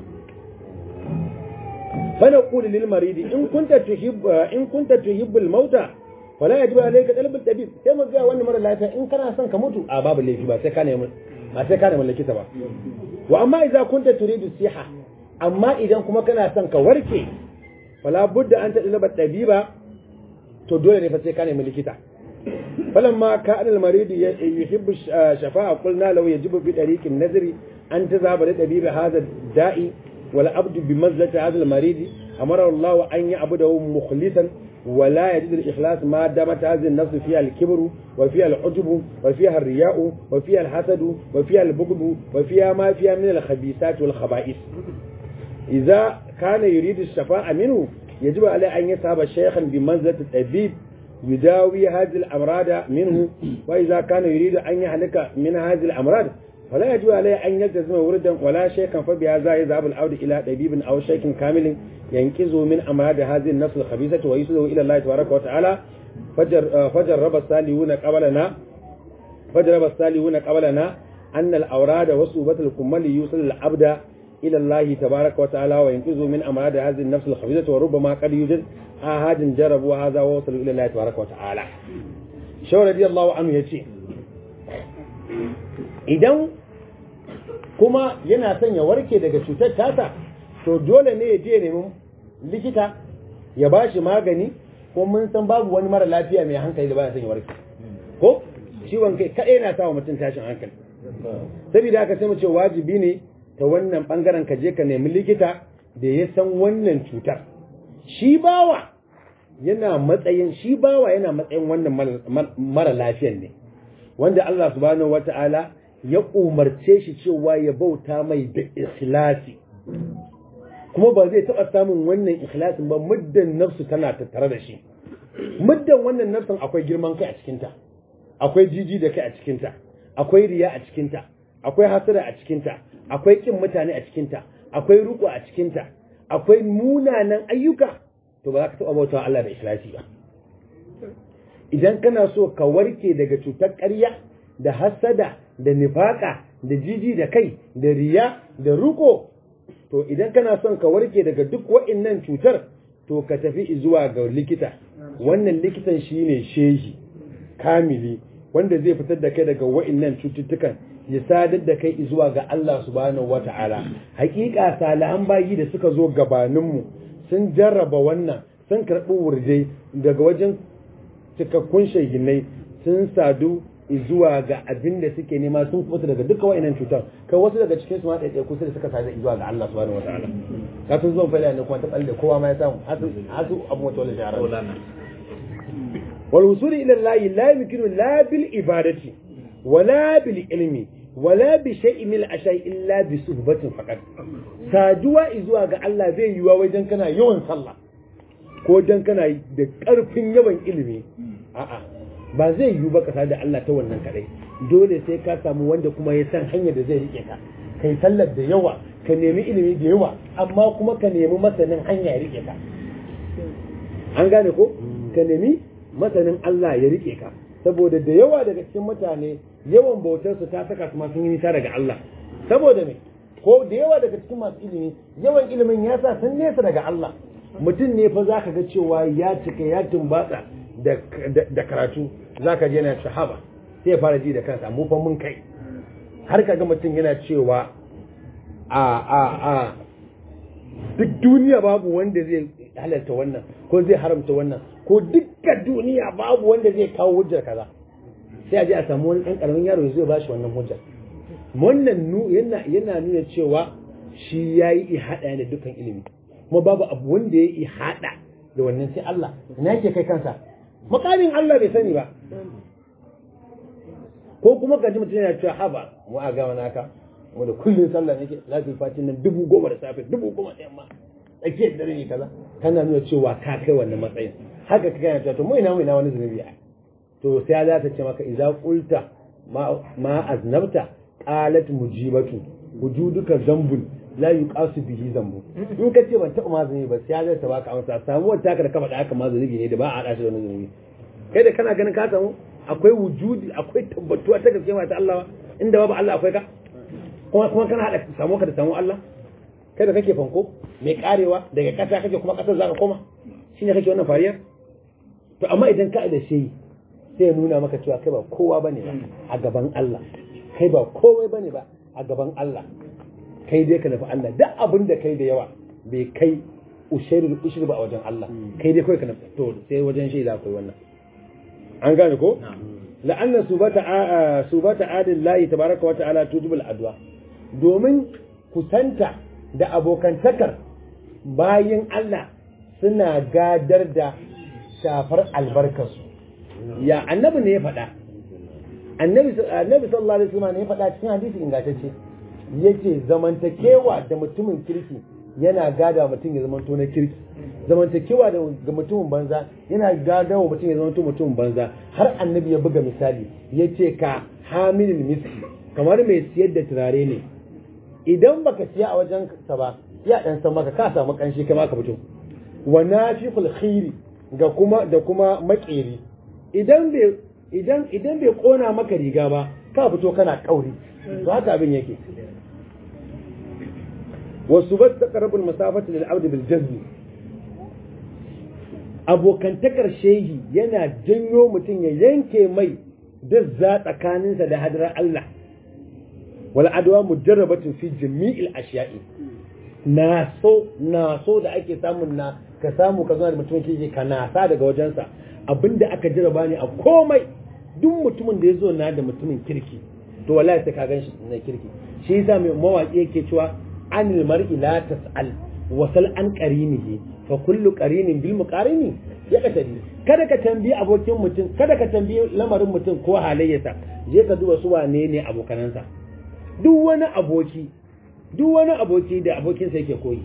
fa naqulu lil maridi in kunta tuhibbu in kunta tuhibbu al mauta fala yajibu alayka talab al tabib sai mu ga wannan mara lafiya in kana son ka mutu a babu laifi ba sai ka nemi ba sai ka nemi likita ba wa amma idza kunta turidu siha amma idan kuma kana son ka warke fala budda an tadlaba tabiba to dole ne fa sai ka nemi likita falamma kana al-marid yuhibbu shafa'a qulna law yajibu bi tariqin nazri an tazaba da tabibi hadha da'i wal abdu bi manzilati hadha al-marid amara Allah an ya'budahu mukhlisan ولا يجد الإخلاص ما دامت هذه النفس فيها الكبر وفيها العجب وفيها الرياء وفيها الحسد وفيها البغض وفيها ما فيها من الخبيثات والخبائث إذا كان يريد الشفاعة منه يجب عليه أن يذهب شيخا بمنزلة الطبيب يداوي هذه الأمراض منه وإذا كان يريد أن يهلك من هذه الأمراض فلا يجب عليه أن يلتزم وردا ولا شيخا فبهذا يذهب العود إلى طبيب أو شيخ كامل ينقذه من أمراض هذه النفس الخبيثة ويسده إلى الله تبارك وتعالى فجر فجرب الصالحون قبلنا فجرب الصالحون قبلنا أن الأوراد وصوبة الكمال يوصل العبد إلى الله تبارك وتعالى وينقذ من أمراض هذه النفس الخبيثة وربما قد يوجد أحد جربوا هذا ووصلوا إلى الله تبارك وتعالى شو رضي الله عنه يتي idan kuma yana son ya warke daga cutar tata to dole ne ya je nemi likita ya ba shi magani ko mun san babu wani mara lafiya mai hankali da baya son ya warke ko ciwon kai kaɗai na sa wa mutum tashin hankali saboda haka sai mu ce wajibi ne ta wannan bangaren ka je ka nemi likita da ya san wannan cutar shi bawa yana matsayin shi bawa yana matsayin wannan mara lafiyan ne wanda Allah subhanahu wata'ala ya umarce shi cewa ya bauta mai da ikhlasi kuma ba zai taɓa samun wannan ikhlasin ba muddan nafsu tana tattare da shi muddan wannan nafsin akwai girman kai a cikinta akwai jiji da kai a cikinta akwai riya a cikinta akwai hasara a cikinta akwai kin mutane a cikinta akwai ruku a cikinta akwai munanan ayyuka to ba za ka taɓa bautawa Allah da ikhlasi ba idan kana so ka warke daga cutar ƙarya da hasada da nifaka da jiji da kai da riya da ruko to idan kana son ka warke daga duk wa'innan cutar to ka tafi zuwa ga likita wannan likitan shine shehi kamili wanda zai fitar da kai daga wa'innan cututtukan ya sadar da kai zuwa ga Allah subhanahu wata'ala hakika salihan bayi da suka zo gabaninmu sun jarraba wannan sun karɓi wurjai daga wajen cikakkun shahinai sun sadu zuwa ga abin da suke nema sun kusa daga duka wa'annan cutar kai wasu daga cikin su ma ɗaiɗai kusa da suka sadu zuwa ga Allah subhanahu wataala ka sun zuwa fa'ila ne kuma ta balle kowa ma ya samu hasu abu wata wala shahara wal wusuli ila Allah la yumkinu la bil ibadati wala bil ilmi wala bi shay'in min al-ashai illa bi suhbatin faqat saduwa zuwa ga Allah zai yiwa wajen kana yawan sallah ko dan kana da ƙarfin yawan ilimi a'a ba zai yiwu ba ka da Allah ta wannan kadai dole sai ka samu wanda kuma ya san hanyar da zai rike ka kai sallar da yawa ka nemi ilimi da yawa amma kuma ka nemi masanin hanya ya rike ka an gane ko ka nemi masanin Allah ya rike ka saboda da yawa daga cikin mutane yawan bautar su ta saka su ma sun yi nisa daga Allah saboda me ko da yawa daga cikin masu ilimi yawan ilimin ya sa sun nesa daga Allah mutum ne fa zaka ga cewa ya cika ya tumbatsa da karatu zaka je yana shahaba sai ya fara ji da kansa mu fa mun kai har kaga mutum yana cewa a a a duk duniya babu wanda zai halarta wannan ko zai haramta wannan ko dukkan duniya babu wanda zai kawo hujjar kaza sai a je a samu wani ɗan ƙaramin yaro zai ba shi wannan hujjar wannan yana yana nuna cewa shi yayi ihada da dukkan ilimi kuma babu abu wanda ya ihada da wannan sai Allah ina yake kai kansa makamin Allah bai sani ba ko kuma ka ji mutum yana cewa haba mu a gama naka mu da kullun sallah nake lafi fatin nan dubu goma da safe dubu goma da yamma tsakiyar dare ne kaza kana nuna cewa ka kai wannan matsayin haka ka kana cewa to mu ina mu ina wani zunubi a to sai za ta ce maka idza qulta ma aznabta qalat mujibatu wujuduka zambun la yuqasu bihi zambu in ka ce ban taɓa ma zunubi ba sai zai ta baka amsa samu wata ka da kafa da aka ma zunubi ne da ba a hada shi da wani zunubi kai da kana ganin ka samu akwai wujudi akwai tabbatuwa ta gaske ma ta Allah inda babu Allah akwai ka kuma kuma kana hada samu ka da samu Allah kai da kake fanko mai karewa daga kasa kake kuma kasar zaka koma shine kake wannan fariyar to amma idan ka da shi sai ya nuna maka cewa kai ba kowa bane ba a gaban Allah kai ba komai bane ba a gaban Allah kai dai ka nufi Allah duk abin da kai da yawa bai kai ushairul ushri ba a wajen Allah kai dai kai ka nufi to sai wajen shaida akwai wannan an gane ko la'anna subata subata adillahi tabaraka wa ta'ala tujibul adwa domin kusanta da abokantakar bayin Allah suna gadar da shafar albarkarsu ya annabi ne ya faɗa annabi annabi sallallahu alaihi wasallam ne ya faɗa cikin hadisi ingantacce yace zamantakewa da mutumin kirki yana gada mutum ya zamanto na kirki zamantakewa da mutumin banza yana gada wa mutum ya zamanto mutumin banza har annabi ya buga misali yace ka hamilin miski kamar mai siyar da turare ne idan baka siya a wajen sa ba ya dan san maka ka samu kanshi kai ma ka fito wa nafiqul khiri ga kuma da kuma makeri idan bai idan idan bai kona maka riga ba ka fito kana kauri to haka abin yake wasu ba ta karabul masafati lil abd bil jazm abokantakar shehi yana janyo mutum ya yanke mai dazza tsakaninsa da hadarar Allah wal adwa mujarrabatun fi jami'il ashiya'i na so na so da ake samun na ka samu ka zo da mutum ke ka nasa daga wajensa abinda aka jarraba ne a komai duk mutumin da ya zo na da mutumin kirki to wallahi sai ka ganshi na kirki shi yasa mai mawaki yake cewa anil mar'i la tas'al wasal an qarinihi fa kullu qarinin bil muqarini ya katari kada ka tambayi abokin mutum kada ka tambayi lamarin mutum ko halayyarsa je ka duba su wane ne abokanansa duk wani aboki duk wani aboki da abokinsa yake koyi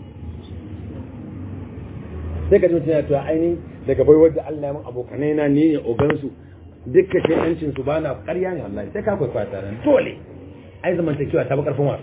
sai ka ji mutum ya tuwa ainihin daga bai wadda Allah ya mun abokanai na ne ne ogansu dukkan sai yancin su bana ƙarya ne wallahi sai ka kwaikwaya tare dole ai zamantakewa ta bi karfin wasa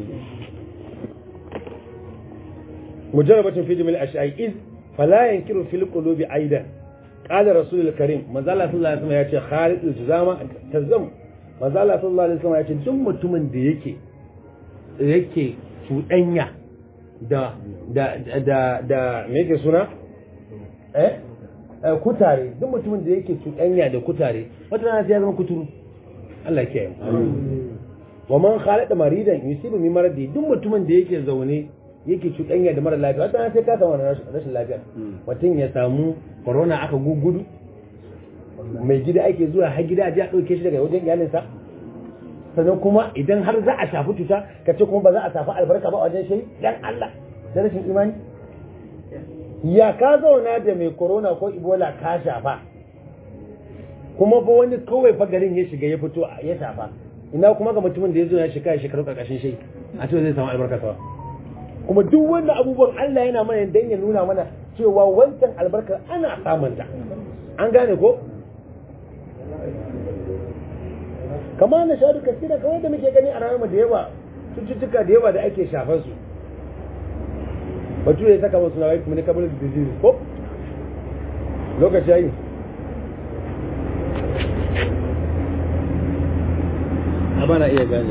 مجربة في جميع الأشياء إذ فلا ينكر في القلوب أيضا قال رسول الكريم ما زال صلى الله عليه وسلم يأتي خالد الجزامة تزم ما زال صلى الله عليه وسلم يأتي دم متمن da yake yake cuɗanya da da da da me yake suna eh kutare duk mutumin da yake cuɗanya da kutare wata rana sai ya zama kuturu Allah ya kiyaye wa man khalada maridan yusibu min maradi duk mutumin da yake zaune yake cuɗanya da mara lafiya wata sai ka samu rashin lafiya mutum ya samu corona aka gugudu mai gida ake zuwa har gida a ji a ɗauke shi daga wajen iyalinsa sannan kuma idan har za a shafi cuta ka ce kuma ba za a shafi albarka ba wajen shi dan Allah da rashin imani ya ka zauna da mai corona ko ebola ka shafa kuma ba wani kawai fa garin ya shiga ya fito ya shafa ina kuma ga mutumin da ya zo ya shiga ya shekaru karkashin shi a ce zai samu albarka sawa kuma duk wannan abubuwan Allah yana mana dan ya nuna mana cewa wancan albarkar ana samunta an gane ko kama na shaɗu kasira kamar da muke gani a rayuwar da yawa cututtuka da yawa da ake shafar su batu ya saka wasu nawai communicable disease ko lokaci yayi amma na iya gane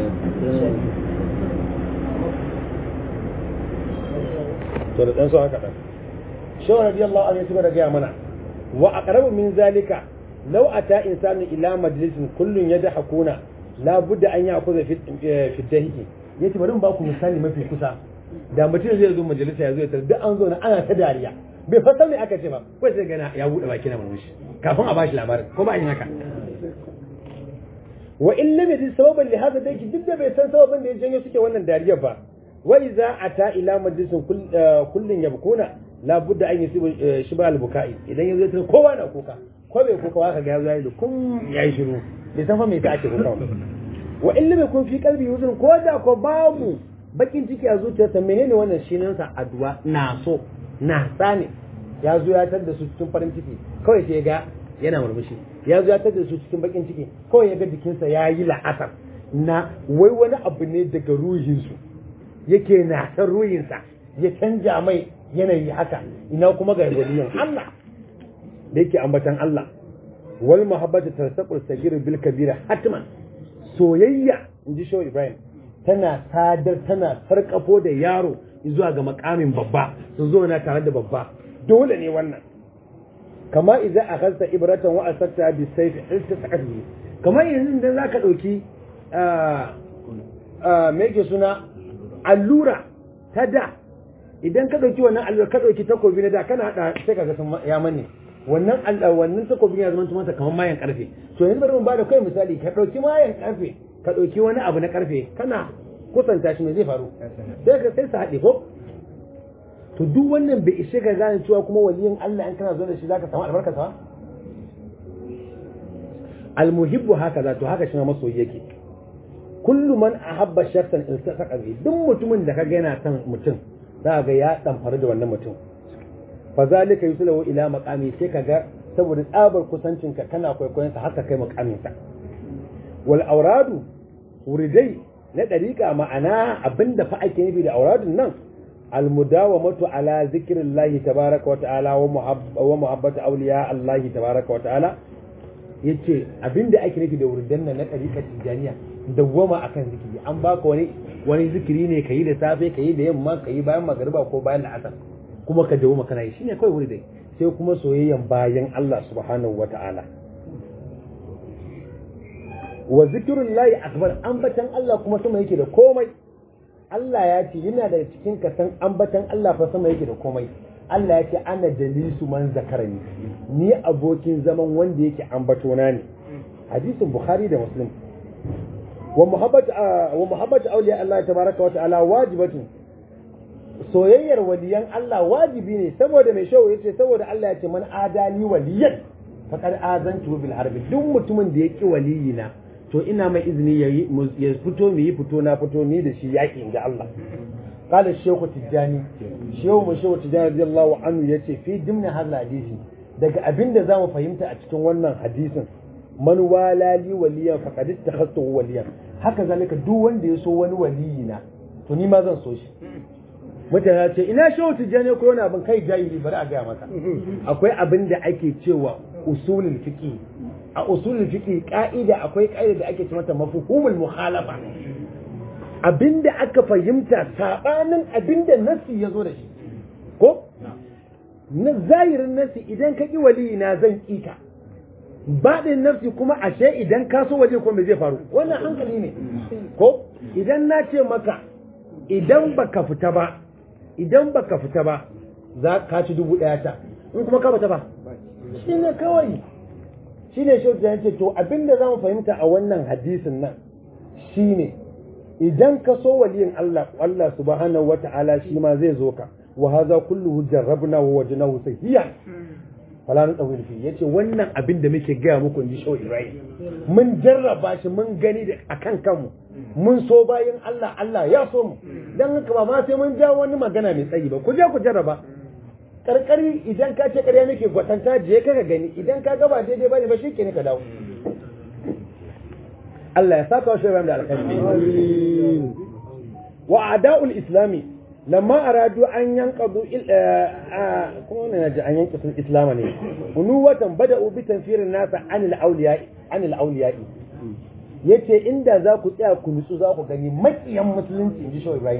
to da dan so haka dan shaw radiyallahu anhu ya da gaya mana wa aqrabu min zalika law ata insanu ila majlisin kullun yadhakuna la budda an yakuza fi fi dahiki yace bari mu ba ku misali mafi kusa da mutum zai zo majalisa ya zo ya duk an zo na ana ta dariya bai fa san me aka ce ba ko sai gana ya bude baki na murmushi kafin a bashi labarin ko ba yin haka wa in lam yajid sababan li hadha daki duk da bai san sababin da ya janyo suke wannan dariyar ba wa idza ata ila majlisin kullun yabkuna la budda an yusibu shibal bukai idan yazo ta kowa na kuka ko bai kuka waka ga yazo yayi kun yayi shiru bai san fa me yasa ake kuka wa in lam yakun fi qalbi yuzun ko da ko babu bakin ciki a zuciyarsa menene wannan shinin sa addu'a na so na sane ya zo ya tar da su cikin farin ciki kawai sai ga yana murmushi ya zo ya tar da su cikin bakin ciki kawai ya ga jikinsa ya yi la'asar na wai wani abu ne daga ruhinsu yake na san ruhinsa ya canja mai yanayi haka ina kuma ga waliyan Allah da yake ambatan Allah wal muhabbatu tasaqul sagir bil kabira hatman soyayya inji shaw Ibrahim tana sadar tana sarkafo da yaro zuwa ga makamin babba su zo na tare da babba dole ne wannan kama idza akhadta ibratan wa asarta bi sayf iltasaqat bi kama yanzu idan zaka dauki me yake suna allura ta da idan ka ɗauki wannan allura ka ɗauki takobi na da kana haɗa sai ka ga sun ya manne wannan wannan takobin ya zama masa kamar mayan karfe to yanzu bari mu bada kai misali ka ɗauki mayan karfe ka ɗauki wani abu na karfe kana kusanta shi me zai faru sai ka sai su haɗe ko to duk wannan bai ishe ka gane cewa kuma waliyin Allah in kana zo da shi zaka samu albarka sa almuhibbu haka za to haka shi ma masoyi yake kullu man ahabba shakhsan iltasaqa bi duk mutumin da kaga yana son mutum za ga ya damfara da wannan mutum fa zalika yusalu ila maqami sai kaga saboda tsabar kusancin ka kana kwaikwayon sa haka kai maqamin sa wal auradu wuridai na dariqa ma'ana abinda fa ake nufi da auradun nan al mudawamatu ala zikrillahi tabaaraka wa ta'ala wa muhabbatu awliya Allah tabaaraka wa ta'ala yace abinda ake nufi da wuridan nan na dariqa tijaniya dawwama akan zikiri an baka wani wani zikiri ne kayi da safe kayi da yamma kayi bayan magariba ko bayan la'asar kuma ka dawwama kana yi shine kawai wuri dai sai kuma soyayyan bayan Allah subhanahu wata'ala wa zikrullahi akbar ambatan Allah kuma sama yake da komai Allah ya ce yana da cikin kasan ambatan Allah fa sama yake da komai Allah ya ce ana jalisu man zakarani ni abokin zaman wanda yake ambatona ne hadisin bukhari da muslim wa muhabbatu wa muhabbatu awliya Allah tabaraka wa ta'ala wajibatu soyayyar waliyan Allah wajibi ne saboda mai shawo yace saboda Allah ya ce man adali waliyan faqad azantu bil harbi duk mutumin da yake waliyina to ina mai izini ya fito mu yi fito na fito ni da shi yaki inda Allah قال الشيخ التجاني شيخ الشيخ التجاني رضي الله عنه yace fi dimna hadha hadisi daga abinda zamu fahimta a cikin wannan hadisin man walali waliyan faqad ittakhadtu waliyan haka zalika duk wanda ya so wani waliyina to ni ma zan so shi mutane ce ina shehu tijjani ko wani abin kai jahili bari a gaya maka akwai abin da ake cewa usulul fiqi a usulul fiqi ka'ida akwai ka'ida da ake ce mata mafhumul mukhalafa abinda aka fahimta sabanin abinda nasi ya zo da shi ko na zahirin nasi idan ka ki wali na zan kika baɗin nafsi kuma ashe idan ka so waje ko me zai faru wannan hankali ne ko idan na ce maka idan baka fita ba idan baka fita ba za ka ci dubu ɗaya ta in kuma ka fita ba shi ne kawai shi ne shi ya ce to abinda za mu fahimta a wannan hadisin nan shi ne idan ka so waliyin Allah Allah subhanahu wata'ala shi ma zai zo ka wa haza kulluhu jarrabna wa wajnahu sahiyan fala na tsawil fi yace wannan abin da muke gaya muku inji shaw Ibrahim mun jarraba shi mun gani da akan kanmu mun so bayan Allah Allah ya so mu dan haka ba ma sai mun ja wani magana mai tsayi ba ku je ku jarraba karkari idan ka ce ƙarya nake gwatanta je ka gani idan ka gaba daidai bane ba shi ke ne ka dawo Allah ya saka wa shirin da alkhairi wa ada'ul islami lamma aradu an yanqadu kuma ne naji an yanqadu islama ne unuwatan bada'u bi tanfirin nasa anil awliya anil awliya'i yace inda za ku tsaya ku nutsu za ku gani makiyan musulunci inji shaw Ibrahim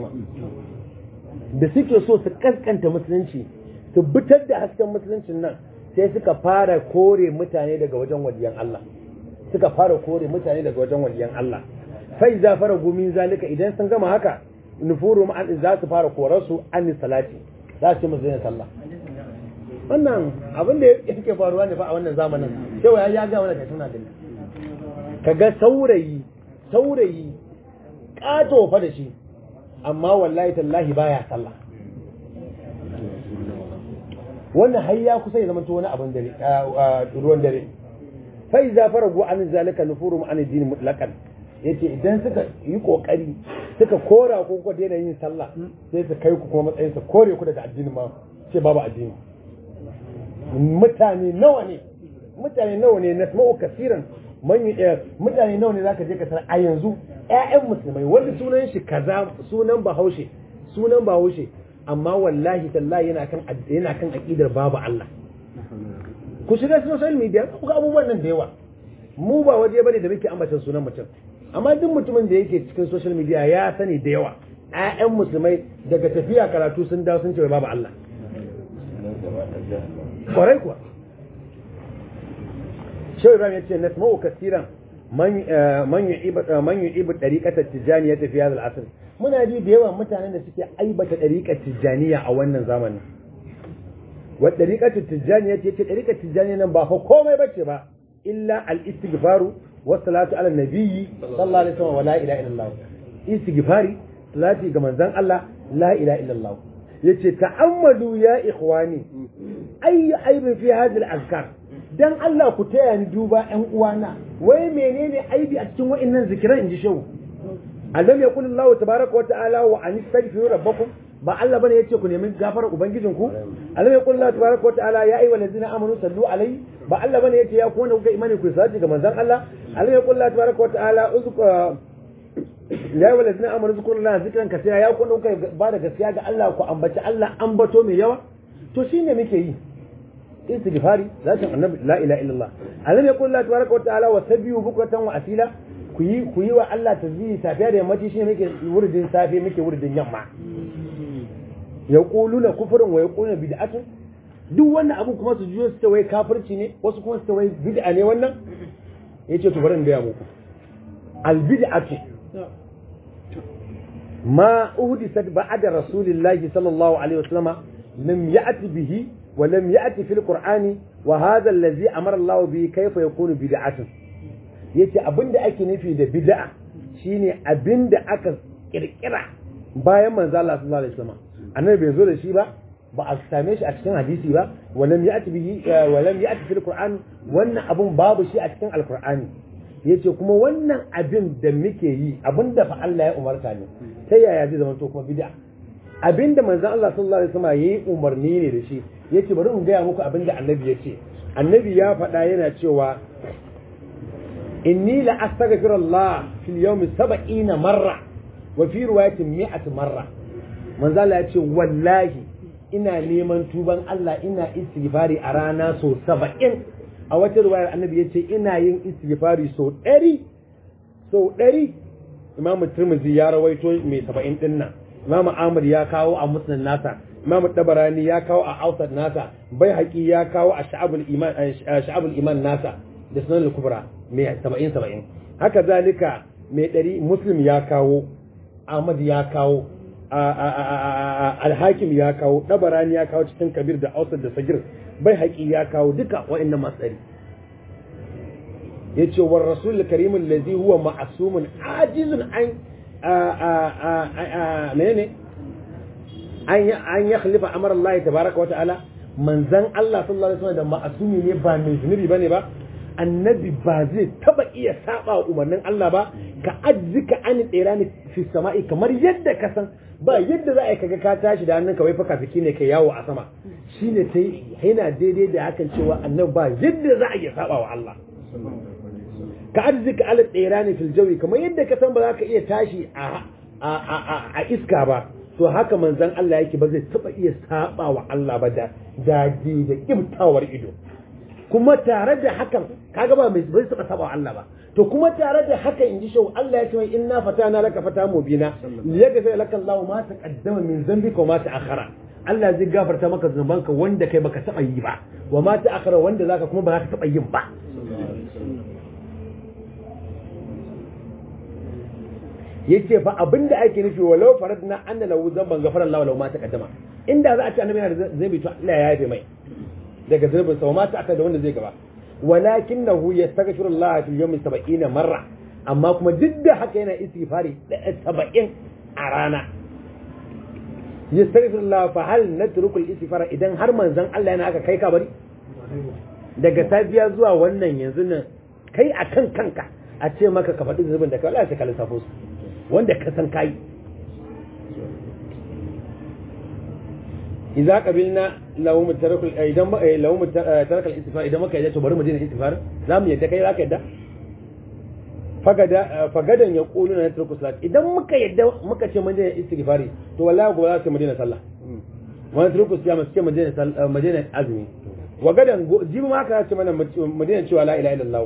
da suke so su kaskanta musulunci su bitar da hasken musuluncin nan sai suka fara kore mutane daga wajen waliyan Allah suka fara kore mutane daga wajen waliyan Allah fai za fara gumin zalika idan sun gama haka nufuru ma'an za su fara korar su an salati za su ce musu yin sallah wannan abin da yake faruwa ne fa a wannan zamanin cewa ya ga wannan suna gani kaga saurayi saurayi kato fa da shi amma wallahi tallahi baya sallah wannan har ya kusa ya zama to wani abin dare ruwan dare fa iza faragu an zalika nufuru an din mutlaqan yace idan suka yi kokari suka kora ko ko daina yin sallah sai su kai ku kuma matsayin su kore ku daga addini ma sai babu addini mutane nawa ne mutane nawa ne nasma'u kasiran man mutane nawa ne zaka je ka tar a yanzu ƴaƴan musulmai wanda sunan shi kaza sunan bahaushe sunan bahaushe amma wallahi tallahi yana kan yana kan aqidar babu Allah ku shiga social media ku ga abubuwan nan da yawa mu ba waje bane da muke ambatan sunan mutum amma duk mutumin da yake cikin social media ya sani da yawa ƴaƴan musulmai daga tafiya karatu sun dawo sun ce babu Allah kwarai kuwa Shehu Ibrahim ya ce nasma'u kasiran man man yu'ibu man yu'ibu tariqata tijaniya fi hadha al-asr muna ji da yawan mutanen da suke aibata tariqar tijaniya a wannan zamanin wa tariqatu tijaniya ce ce tariqar tijaniya nan ba fa komai bace ba illa al-istighfaru wa salatu ala nabiyyi sallallahu alaihi wasallam wa la ilaha illallah istighfari salati ga manzon Allah la ilaha illallah yace ta'ammalu ya ikhwani ayi aibin fi hadhihi al-azkar dan Allah ku taya ni duba ƴan uwana wai menene aibi a cikin wa'annan zikiran inji shehu alam yaqul Allah tabaaraka wa ta'ala wa an istaghfiru rabbakum ba Allah bane yace ku nemi gafarar ubangijinku alam yaqul Allah tabaaraka wa ta'ala ya ayyuhal ladzina amanu sallu alaihi ba Allah bane yace ya ku wanda kuka imani ku salati ga manzon Allah alam yaqul Allah tabaaraka wa ta'ala uzku ya ayyuhal ladzina amanu zkurullaha zikran kaseera ya ku wanda kuka ba da gaskiya ga Allah ku ambaci Allah ambato mai yawa to shine muke yi istighfari zatin annabi la ilaha illallah alam yaqul Allah tabaaraka wa ta'ala wa sabbihu bukratan wa asila ku yi ku yi wa Allah tasbihi safiya da yammaci shine muke wurdin safe muke wurdin yamma yaquluna kufrun wa yaquluna bid'atun duk wannan abu kuma su juyo su ta wai kafirci ne wasu kuma su ta wai bid'a ne wannan yace to bari in gaya muku al bid'atu ma uhdisat ba'da rasulillahi sallallahu alaihi wasallam lam ya'ti bihi wa lam ya'ti fil qur'ani wa hadha allazi amara Allah bihi kayfa yakunu bid'atun yace abinda ake nufi da bid'a shine abinda aka kirkira bayan manzo Allah sallallahu alaihi wasallam annabi bai zo da shi ba ba a same shi a cikin hadisi ba walam ya'ti bihi walam ya'ti fil qur'an wannan abun babu shi a cikin alqur'ani yace kuma wannan abin da muke yi abinda fa Allah ya umarta ne ta yaya zai zama to kuma bid'a abinda manzon Allah sallallahu alaihi wasallam yayi umarni ne da shi yace bari in gaya muku abinda annabi yace annabi ya faɗa yana cewa inni la astaghfirullah fil yawmi 70 marra wa fi riwayatin 100 marra manzo Allah ya ce wallahi ina neman tuban Allah ina istighfari a rana so 70 a wata riwayar annabi ya ce ina yin istighfari so 100 so 100 imamu tirmidhi ya rawaito mai 70 din nan imamu ahmad ya kawo a musnad nasa imamu tabarani ya kawo a ausad nasa bai haƙi ya kawo a sha'abul iman sha'abul iman nasa da sunan al-kubra mai 70 70 haka zalika mai 100 muslim ya kawo ahmad ya kawo alhakim ya kawo ɗabarani ya kawo cikin kabir da ausar da sagir bai haƙi ya kawo duka wa'annan matsari ya ce wa rasul karimin lazi huwa ma'asumun ajizun an menene an ya khalifa amar Allah tabaraka wa ta'ala manzan Allah sallallahu alaihi wasallam da ma'asumi ne ba mai zunubi bane ba annabi ba zai taba iya saba umarnin Allah ba ka ajzika an tsira ni fi sama'i kamar yadda ka san ba yadda za a yi kaga ka tashi da hannunka wai faka fiki ne kai yawo a sama shine sai yana daidai da hakan cewa annabi ba yadda za a iya saba wa Allah ka ajzika al tsira ni fil jawi kamar yadda ka san ba za ka iya tashi a a iska ba to haka manzon Allah yake ba zai taba iya saba wa Allah ba da da da kibtawar ido kuma tare da hakan kaga ba mai bai saba saba Allah ba to kuma tare da haka in ji shau Allah ya ce mai inna fatana laka fata mubina liyaghfir laka Allahu ma taqaddama min dhanbika wa ma ta'akhkhara Allah zai gafarta maka zunubanka wanda kai baka taba yi ba wa ma ta'akhkhara wanda zaka kuma ba za ka taba yin ba yace fa abinda ake nufi walau faradna anna lahu dhanban ghafara Allahu lahu ma taqaddama inda za a ce annabi yana da zai to Allah ya yafe mai daga zurbin sa ma ta aka da wanda zai gaba walakinahu yastaghfiru Allah fil yawmi 70 marra amma kuma duk da haka yana istighfari 70 a rana yastaghfiru Allah fa hal natruku al-istighfara idan har manzon Allah yana aka kai ka bari daga safiya zuwa wannan yanzu nan kai akan kanka a ce maka ka faɗi zubin da ka Allah sai ka lissafo su wanda ka san kai idza qabilna lahum tarakul idan lahum tarakal istighfar idan muka yadda to bari mu dina istighfar zamu yadda kai zaka yadda fagada fagadan ya qulu na tarku salat idan muka yadda muka ce mun dina istighfari to wallahi gobe za su mu dina sallah wani tarku siyama su ce mu dina mu dina azumi wa gadan jibi ma ka ce mana mu dina cewa la ilaha illallah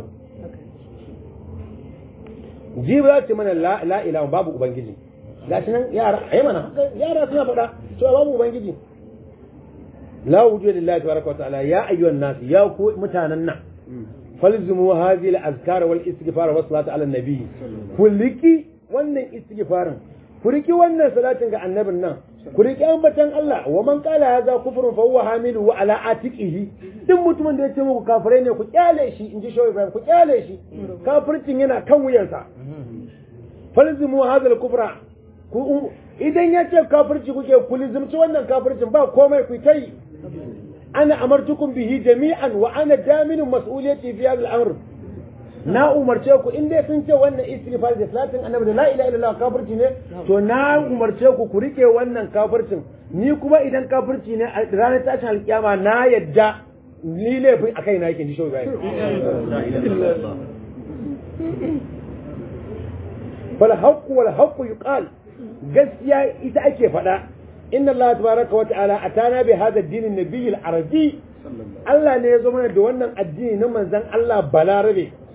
jibi za ce mana la ilaha babu ubangiji gashi nan yara ayi mana yara suna faɗa cewa babu ubangiji لا وجود لله تبارك وتعالى يا أيها الناس يا متاننا فالزموا هذه الأذكار والاستغفار والصلاة على النبي كلكي wannan istighfarin ku riki wannan salatin ga annabin nan ku riki ambatan Allah wa man qala hadha kufrun fa huwa hamilu wa ala atiqihi duk mutumin da ya ce muku kafirai ne ku kyale shi inji shaw Ibrahim ku kyale shi kafircin yana kan wuyansa falzimu hadha al-kufra ku idan ya ce kafirci kuke ku lizimci wannan kafircin ba komai ku kai ana amartukum bihi jami'an wa ana daminun mas'uliyati fi hadha al-amr na umarce ku in dai sun ce wannan istighfar da salatin annabi da la ilaha illallah kafirci ne to na umarce ku ku rike wannan kafircin ni kuma idan kafirci ne a ranar tashin alkiyama na yadda ni laifin akai na yake ji shi Ibrahim fal haqq wal haqq yuqal gaskiya ita ake faɗa inna Allah tabaraka wa ta'ala atana bi hadha ad-din an-nabiy al-arabi Allah ne ya zo mana da wannan addini na manzon Allah balarabe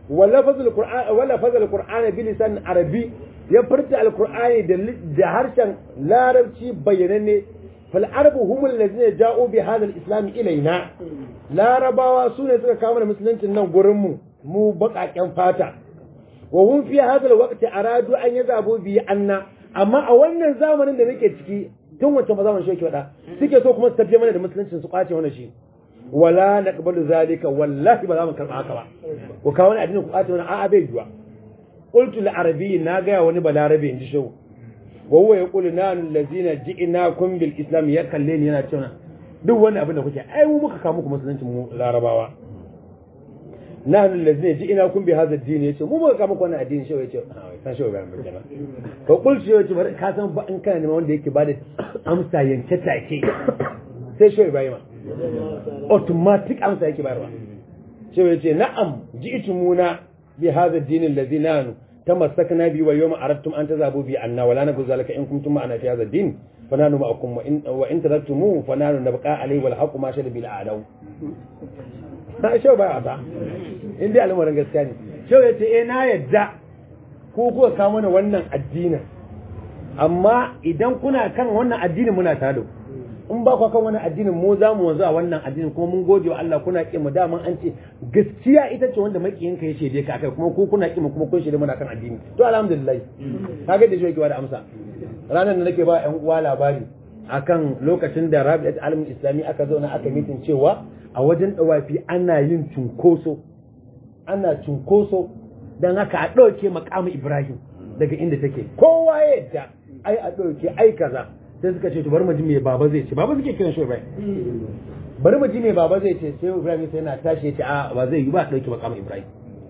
wala fazal qur'an wala fazal qur'an bi lisan arabi ya furta alqur'ani da da harshen larabci bayyananne fal arabu humul ladina ja'u bi hadha al-islam ilaina larabawa sune suka kawo musuluncin nan gurin mu mu baƙaƙen fata wa hum fi hadha al-waqti aradu an yazabu bi anna amma a wannan zamanin da nake ciki tun wancan ba zamanin shoki wada suke so kuma su tafiye mana da musuluncin su kwace mana shi wala naqbalu zalika wallahi ba za mu karba haka ba ko kawo wani addinin ku kwace mana a'a bai yiwa qultu li arabiyyin na ga wani balarabe inji shehu wa huwa yaqulu nanu allazina ji'nakum bil islam ya kalle ni yana cewa duk wani abin da kuke ai mu muka kawo muku musuluncin mu larabawa nahnu allazina ji'nakum bi hadha ad-din yace mu muka kawo muku wannan addini shehu yace san shehu ga mun kenan to qultu shehu yace bari ka san ba in kana neman wanda yake bada amsa yanke take sai shehu ibrahim automatic amsa yake bayarwa shehu yace na'am ji'tumuna bi hadha ad-din allazi nahnu تمسكنا به واليوم أردتم أن تذهبوا به عنا ولا نقول ذلك إن كنتم معنا في هذا الدين فنحن معكم وإن, وإن تركتموه فنحن نبقى عليه والحق ما شهد بالأعلو شو بقى أبا إن دي ألمو رنجسكاني شو يتي إنا يدع كوكو كامونا ونن الدين amma idan kuna kan wannan addinin muna tado in ba ku kan wannan addinin mu za mu wanzu a wannan addinin kuma mun gode wa Allah kuna ki mu daman an ce gaskiya ita ce wanda makiyin ka yace dai ka akai kuma ku kuna ki mu kuma kun shirye muna kan addini to alhamdulillah kaga da shi yake da amsa ranar da nake ba ƴan uwa labari akan lokacin da Rabi'at Alamin Islami aka zauna aka mitin cewa a wajen dawafi ana yin cunkoso ana cunkoso dan haka a ɗauke makamu Ibrahim daga inda take kowa ya yadda ai a ɗauke ai kaza sai suka ce to bari mu ji me baba zai ce baba suke kiran shi Ibrahim bari mu ji me baba zai ce sai Ibrahim sai yana tashi ya ce a ba zai yi ba dauki makamu Ibrahim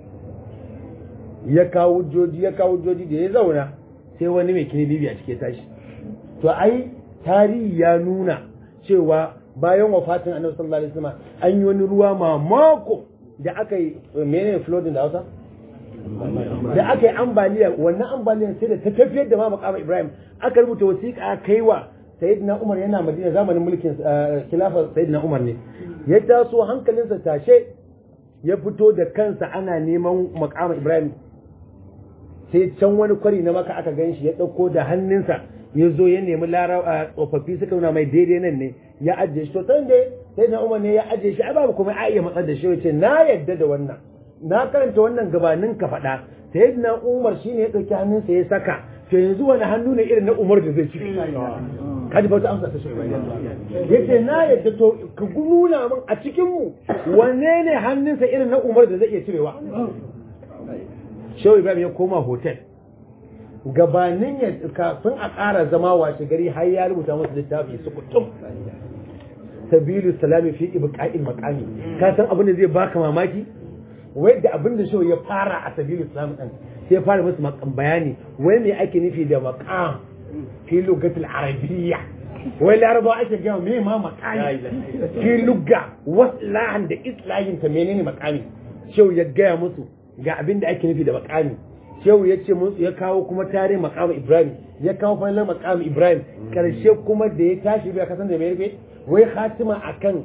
ya kawo joji ya kawo joji da ya zauna sai wani mai kini bibi a cike tashi to ai tarihi ya nuna cewa bayan wafatin Annabi sallallahu alaihi wasallam an yi wani ruwa mamako da aka yi menene flooding da Hausa da aka yi ambaliya wannan ambaliyar sai da ta tafiyar da ma makama Ibrahim aka rubuta wasiƙa kai wa Sayyidina Umar yana Madina zamanin mulkin khilafar Sayyidina Umar ne ya taso hankalinsa tashe ya fito da kansa ana neman makama Ibrahim sai can wani kwari na maka aka gan shi ya ɗauko da hannunsa ya zo ya nemi tsofaffi suka nuna mai daidai nan ne ya ajiye shi to san dai Sayyidina Umar ne ya ajiye shi ai babu kuma a iya matsar da shi ya ce na yadda da wannan na karanta wannan gabanin ka faɗa sayyidina umar shine ya ɗauki hannunsa ya saka to yanzu wani hannu ne irin na umar da zai ci kaji bauta amsa ta shirya yace na yadda to ka nuna min a cikin mu wanne ne hannunsa irin na umar da zai iya cirewa shehu ibrahim ya koma hotel gabanin ya kafin a ƙara zama washe gari har ya rubuta masa littafi su kutum sabilu salami fi ibqa'il maqami ka san abin da zai baka mamaki wai da abin da shi ya fara a sabilu islam din sai fara musu makan bayani wai me ake nufi da maqam fi lugatul arabiyya wai laraba ake gama me ma maqami fi lugga waslahan da islahin ta menene maqami shehu ya gaya musu ga abin da ake nufi da maqami shehu ya ce musu ya kawo kuma tare maqam ibrahim ya kawo fannin maqam ibrahim karshe kuma da ya tashi bai kasan da mai rufe wai khatima akan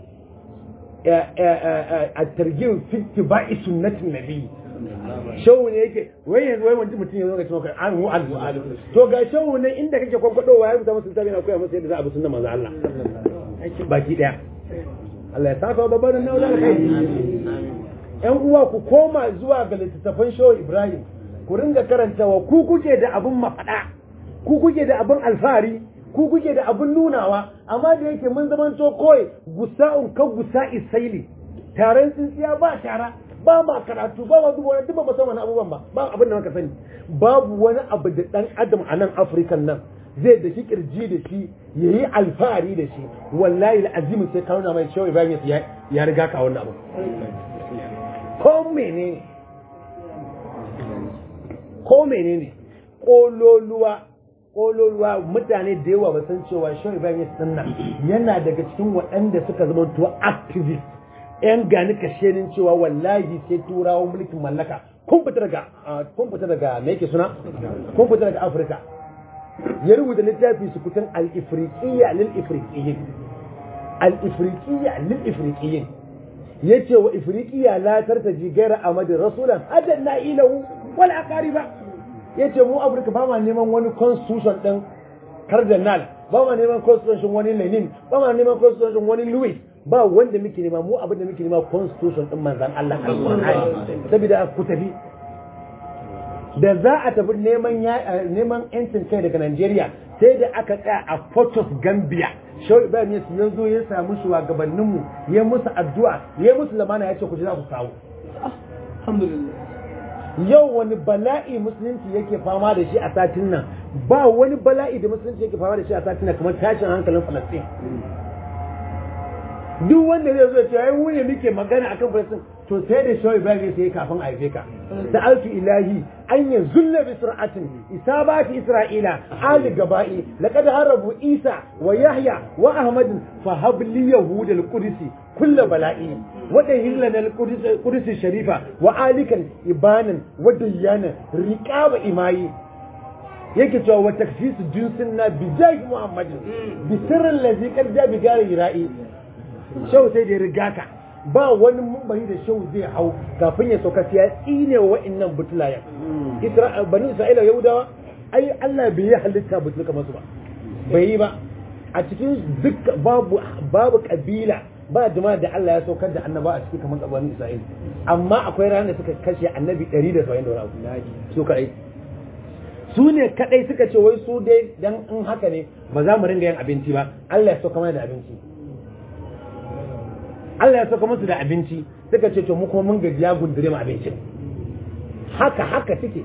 الترجيع في اتباع سنة النبي shawu ne yake wai yanzu wai wani mutum ya zo ga cewa an hu al to ga shawu ne inda kake kwakwado ya rubuta musu tabi na koya musu yadda za a bi sunnar manzo Allah baki daya Allah ya saka babban nan da kai yan uwa ku koma zuwa ga littattafan shawu Ibrahim ku ringa karantawa ku kuke da abun mafada ku kuke da abun alfahari ku kuke da abin nunawa amma da yake mun zaman to kawai gusa'un kan gusa isaili taron tsintsiya ba tara ba ma karatu ba ma duba wani duk ba san wani abubuwan ba ba abin da muka sani babu wani abu da dan adam a nan afirkan nan zai da shi kirji da shi yayi alfahari da shi wallahi alazim sai ka nuna mai shehu ibrahim ya riga ka wannan abu ko menene ko menene kololuwa kololuwa mutane da yawa ba san cewa shehu ibrahim ya sanna yana daga cikin waɗanda suka zama to activist yan gani kashenin cewa wallahi sai turawan mulkin mallaka kun fita daga kun fita daga me yake suna kun fita daga afirka ya rubuta littafi su kutan al-ifriqiyya lil ifriqiyyin al-ifriqiyya lil ifriqiyyin yace wa ifriqiya la tartaji gaira amadi rasulan hadan na ilahu wal aqariba yace mu afirka ba ma neman wani constitution din cardinal ba ma neman constitution wani lenin ba ma neman constitution wani louis ba wanda muke nema mu abin da muke nema constitution din manzon Allah alqur'ani saboda ku tafi da za a tafi neman neman yancin kai daga Najeriya sai da aka tsaya a Fortress Gambia Shawar Ibrahim ya zo ya samu shugabanninmu ya musu addu'a ya musu lamana ya ce ku ji za ku kawo alhamdulillah yau wani bala'i musulunci yake fama da shi a satin nan ba wani bala'i da musulunci yake fama da shi a satin nan kamar tashin hankalin Falastin duk wanda zai zo ce ai mu ne muke magana akan Falastin to sai da shawar Ibrahim sai kafin a haife ka da alfi ilahi an yi zulla bi sur'atin isabati isra'ila ali gaba'i laqad harabu isa wa yahya wa ahmad fa habli yahud al qudsi kullu bala'i wa dahilna al qudsi sharifa wa alikan ibanan wa diyana riqaba imayi yake cewa wa taksisu jinsin na bi jahi muhammadin bi sirrin lazi qad ja bi gari ra'i shau sai da riga ka ba wani mumbari da shau zai hau kafin ya sauka sai ya tsine wa wa'annan butulayen Isra bani Isra'ila Yahudawa ai Allah bai yi halitta butul kamar su ba bai yi ba a cikin duk babu babu kabila ba jama'a da Allah ya saukar da annaba a cikin kamar bani Isra'ila amma akwai ranar da suka kashe annabi 170 da wani abu su kadai su ne kadai suka ce wai su dai dan in haka ne ba za mu ringa yin abinci ba Allah ya sauka mana da abinci Allah ya sauka musu da abinci suka ce to mu kuma mun gaji ya gundure mu abincin haka haka suke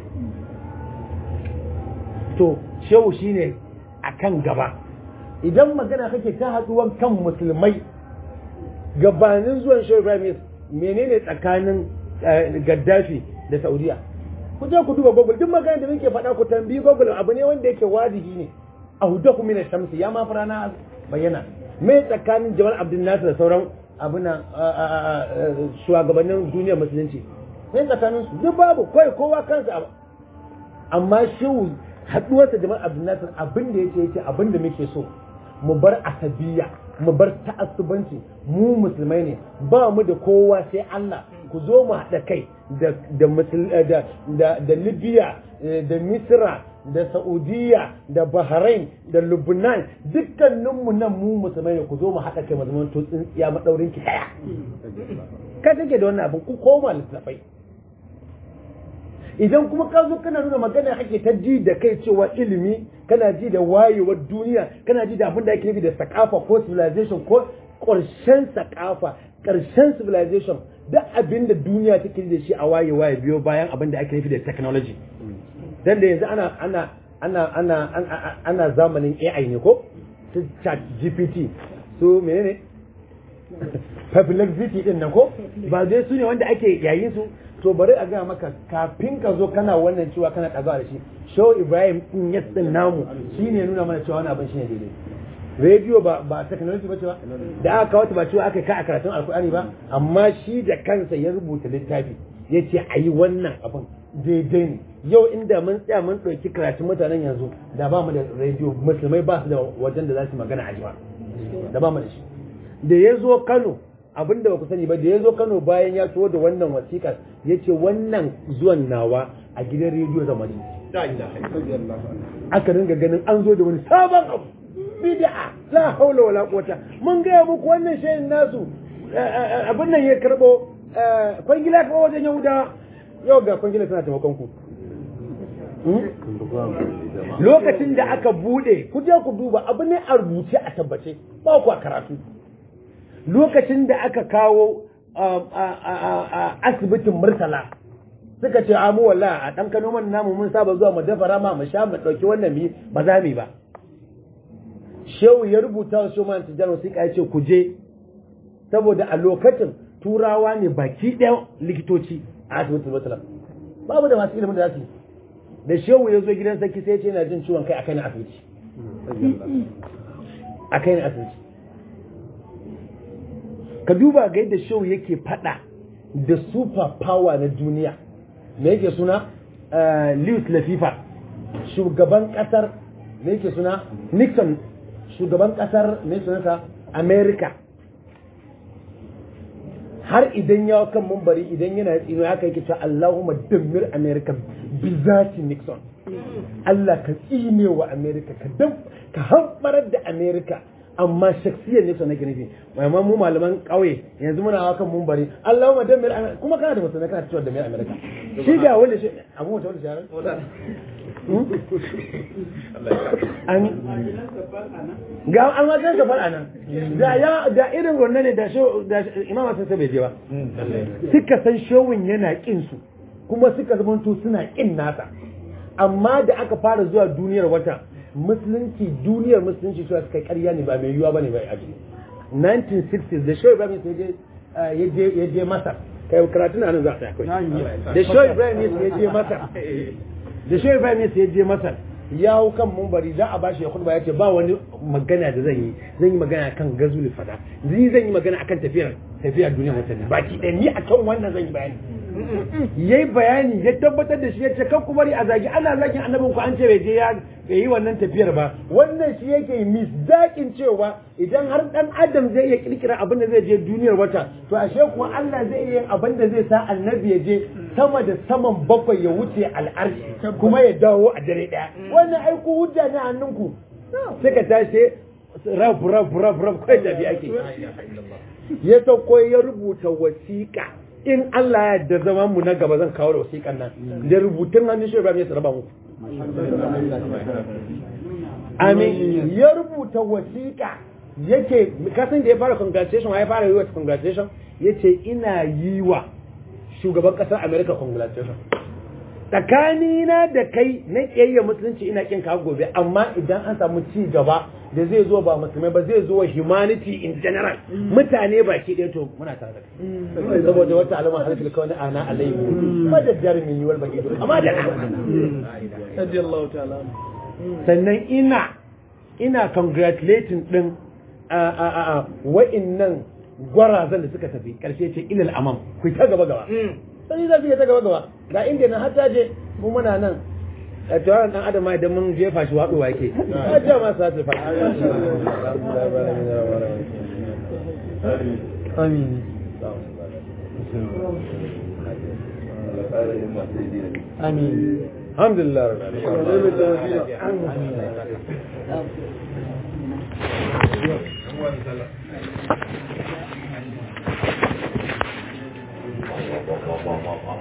to shehu shine akan gaba idan magana kake ta haduwan kan musulmai gabanin zuwan shehu Ibrahim menene tsakanin Gaddafi da Saudiya ku je ku duba Google duk magana da muke faɗa ku tambayi Google abu ne wanda yake wajibi ne ahudahu min shamsi ya ma farana bayyana me tsakanin Jamal Abdul Nasir da sauran abuna shugabannin duniyar musulunci sai tsakanin su duk babu kai kowa kansa amma shehu haduwarsa jama'ar abdulnasir abin da yake yake abin da muke so mu bar asabiya mu bar ta'assubanci mu musulmai ne ba mu da kowa sai Allah ku zo mu haɗa kai da da da da Libya da Misra da Saudiya da Bahrain da Lubnan dukkaninmu nan mu musulmai ne ku zo mu haɗa kai mu zama to tsintsiya madaurin ki daya ka take da wannan abin ku koma littafai idan kuma ka zo kana nuna magana kake ta ji da kai cewa ilimi kana ji da wayewar duniya kana ji da abin da ake nufi da sakafa ko civilization ko ƙarshen sakafa ƙarshen civilization duk abin da duniya take da shi a waye waye biyo bayan abin da ake nufi da technology dan da yanzu ana ana ana ana ana zamanin AI ne ko su chat GPT su menene perplexity din nan ko ba dai su ne wanda ake yayin su to bari a gaya maka kafin ka zo kana wannan cewa kana ɗaga da shi show ibrahim in ya tsin namu shine nuna mana cewa wani abin shine daidai rediyo ba ba technology ba cewa da aka kawo ba cewa aka ka a karatun alkur'ani ba amma shi da kansa ya rubuta littafi ya ce a yi wannan abin daidai ne yau inda mun tsaya mun ɗauki karatun mutanen yanzu da ba mu da rediyo musulmai ba su da wajen da za su magana a jima da ba mu da shi da ya zo kano abin da ba ku sani ba da ya zo Kano bayan ya tuwo da wannan wasiƙar ya ce wannan zuwan nawa a gidan rediyo zama ji. Aka ringa ganin an zo da wani sabon abu. Bid'a la haula wala quwata mun gaya muku wannan shayin nasu abin nan ya karbo kwangila ka wajen Yahuda yau ga kwangila tana taimakon ku. Lokacin da aka bude ku je ku duba abu ne a rubuce a tabbace ba ku a karatu. lokacin da aka kawo asibitin murtala suka ce amu walla a ɗan kano man namu mun saba zuwa mu dafa rama mu sha mu ɗauki wannan mi ba za mu ba shehu ya rubuta wa shoman tijar wasiƙa ya ce ku je saboda a lokacin turawa ne baki ɗaya likitoci a asibitin murtala babu da masu ilimin da za su yi da shehu ya zo gidan sarki sai ya ce yana jin ciwon kai a kai na asibiti a kai na asibiti ka duba ga yadda show yake fada da super power na duniya me yake suna Lewis Lafifa shugaban kasar me yake suna Nixon shugaban kasar me sunansa America har idan ya kan mumbari idan yana tsino haka yake cewa Allahumma dammir America bi zati Nixon Allah ka tsine wa America ka dam ka hambarar da America amma shaksiyar ne nake nufi amma mu malaman kauye yanzu muna hawa kan mumbari Allahumma dammir America kuma kana da musulmai kana cewa dammir America shi ga wanda shi abu mutum wanda shi an ga an wajen safar a nan da ya da irin wannan ne da da imama sun bai je ba suka san showin yana kin su kuma suka zamanto suna kin nasa amma da aka fara zuwa duniyar wata musulunci duniyar musulunci suka kai karya ne ba mai yiwuwa bane bai aji 1960s da show ibrahim ya je ya je masar kai karatu na nan za a tsaya kai da show ibrahim ya je masar da show ibrahim ya je masar ya hau kan mumbari za a bashi ya khutba ya ce ba wani magana da zan yi zan yi magana kan gazuli fada zai zan yi magana akan tafiyar tafiyar duniya wata baki ɗaya ni akan wannan zan yi bayani yayi bayani ya tabbatar da shi ya ce kan ku bari a zagi ana zagin annabin ku an ce bai je ya bai yi wannan tafiyar ba wannan shi yake misdaƙin cewa idan har dan adam zai iya kirkira abin da zai je duniyar wata to ashe kuwa Allah zai iya yin abin da zai sa annabi ya je sama da saman bakwai ya wuce al'arshi kuma ya dawo a dare daya wannan aiku hujja ne hannunku suka tashi rab rab rab rab kai da ake ya sauko ya rubuta wasiƙa in Allah ya yarda zaman mu na gaba zan kawo da wasiƙan nan da rubutun hannun shi Ibrahim ya raba muku amin ya rubuta wasiƙa yake kasan da ya fara congratulation ya fara yi wa congratulation yace ina yi wa shugaban ƙasar America congratulation tsakanina da kai na ƙiyayya musulunci ina kin ka gobe amma idan an samu ci gaba da zai zo ba musulmai ba zai zo wa humanity in general mutane baki ɗaya to muna tare da kai saboda wata alama harfil kawai ana alayhi ba da jarumin yiwuwar baki amma da radiyallahu ta'ala sannan ina ina congratulating din a a a wa'innan gwarazan da suka tafi karshe ce ilal amam ku ta gaba gaba sai za su ta gaba gaba ga inda na hata je mu muna nan a tawaran dan adam idan mun jefa shi waɗuwa yake a ce ma sa ta fa amin amin alhamdulillah amin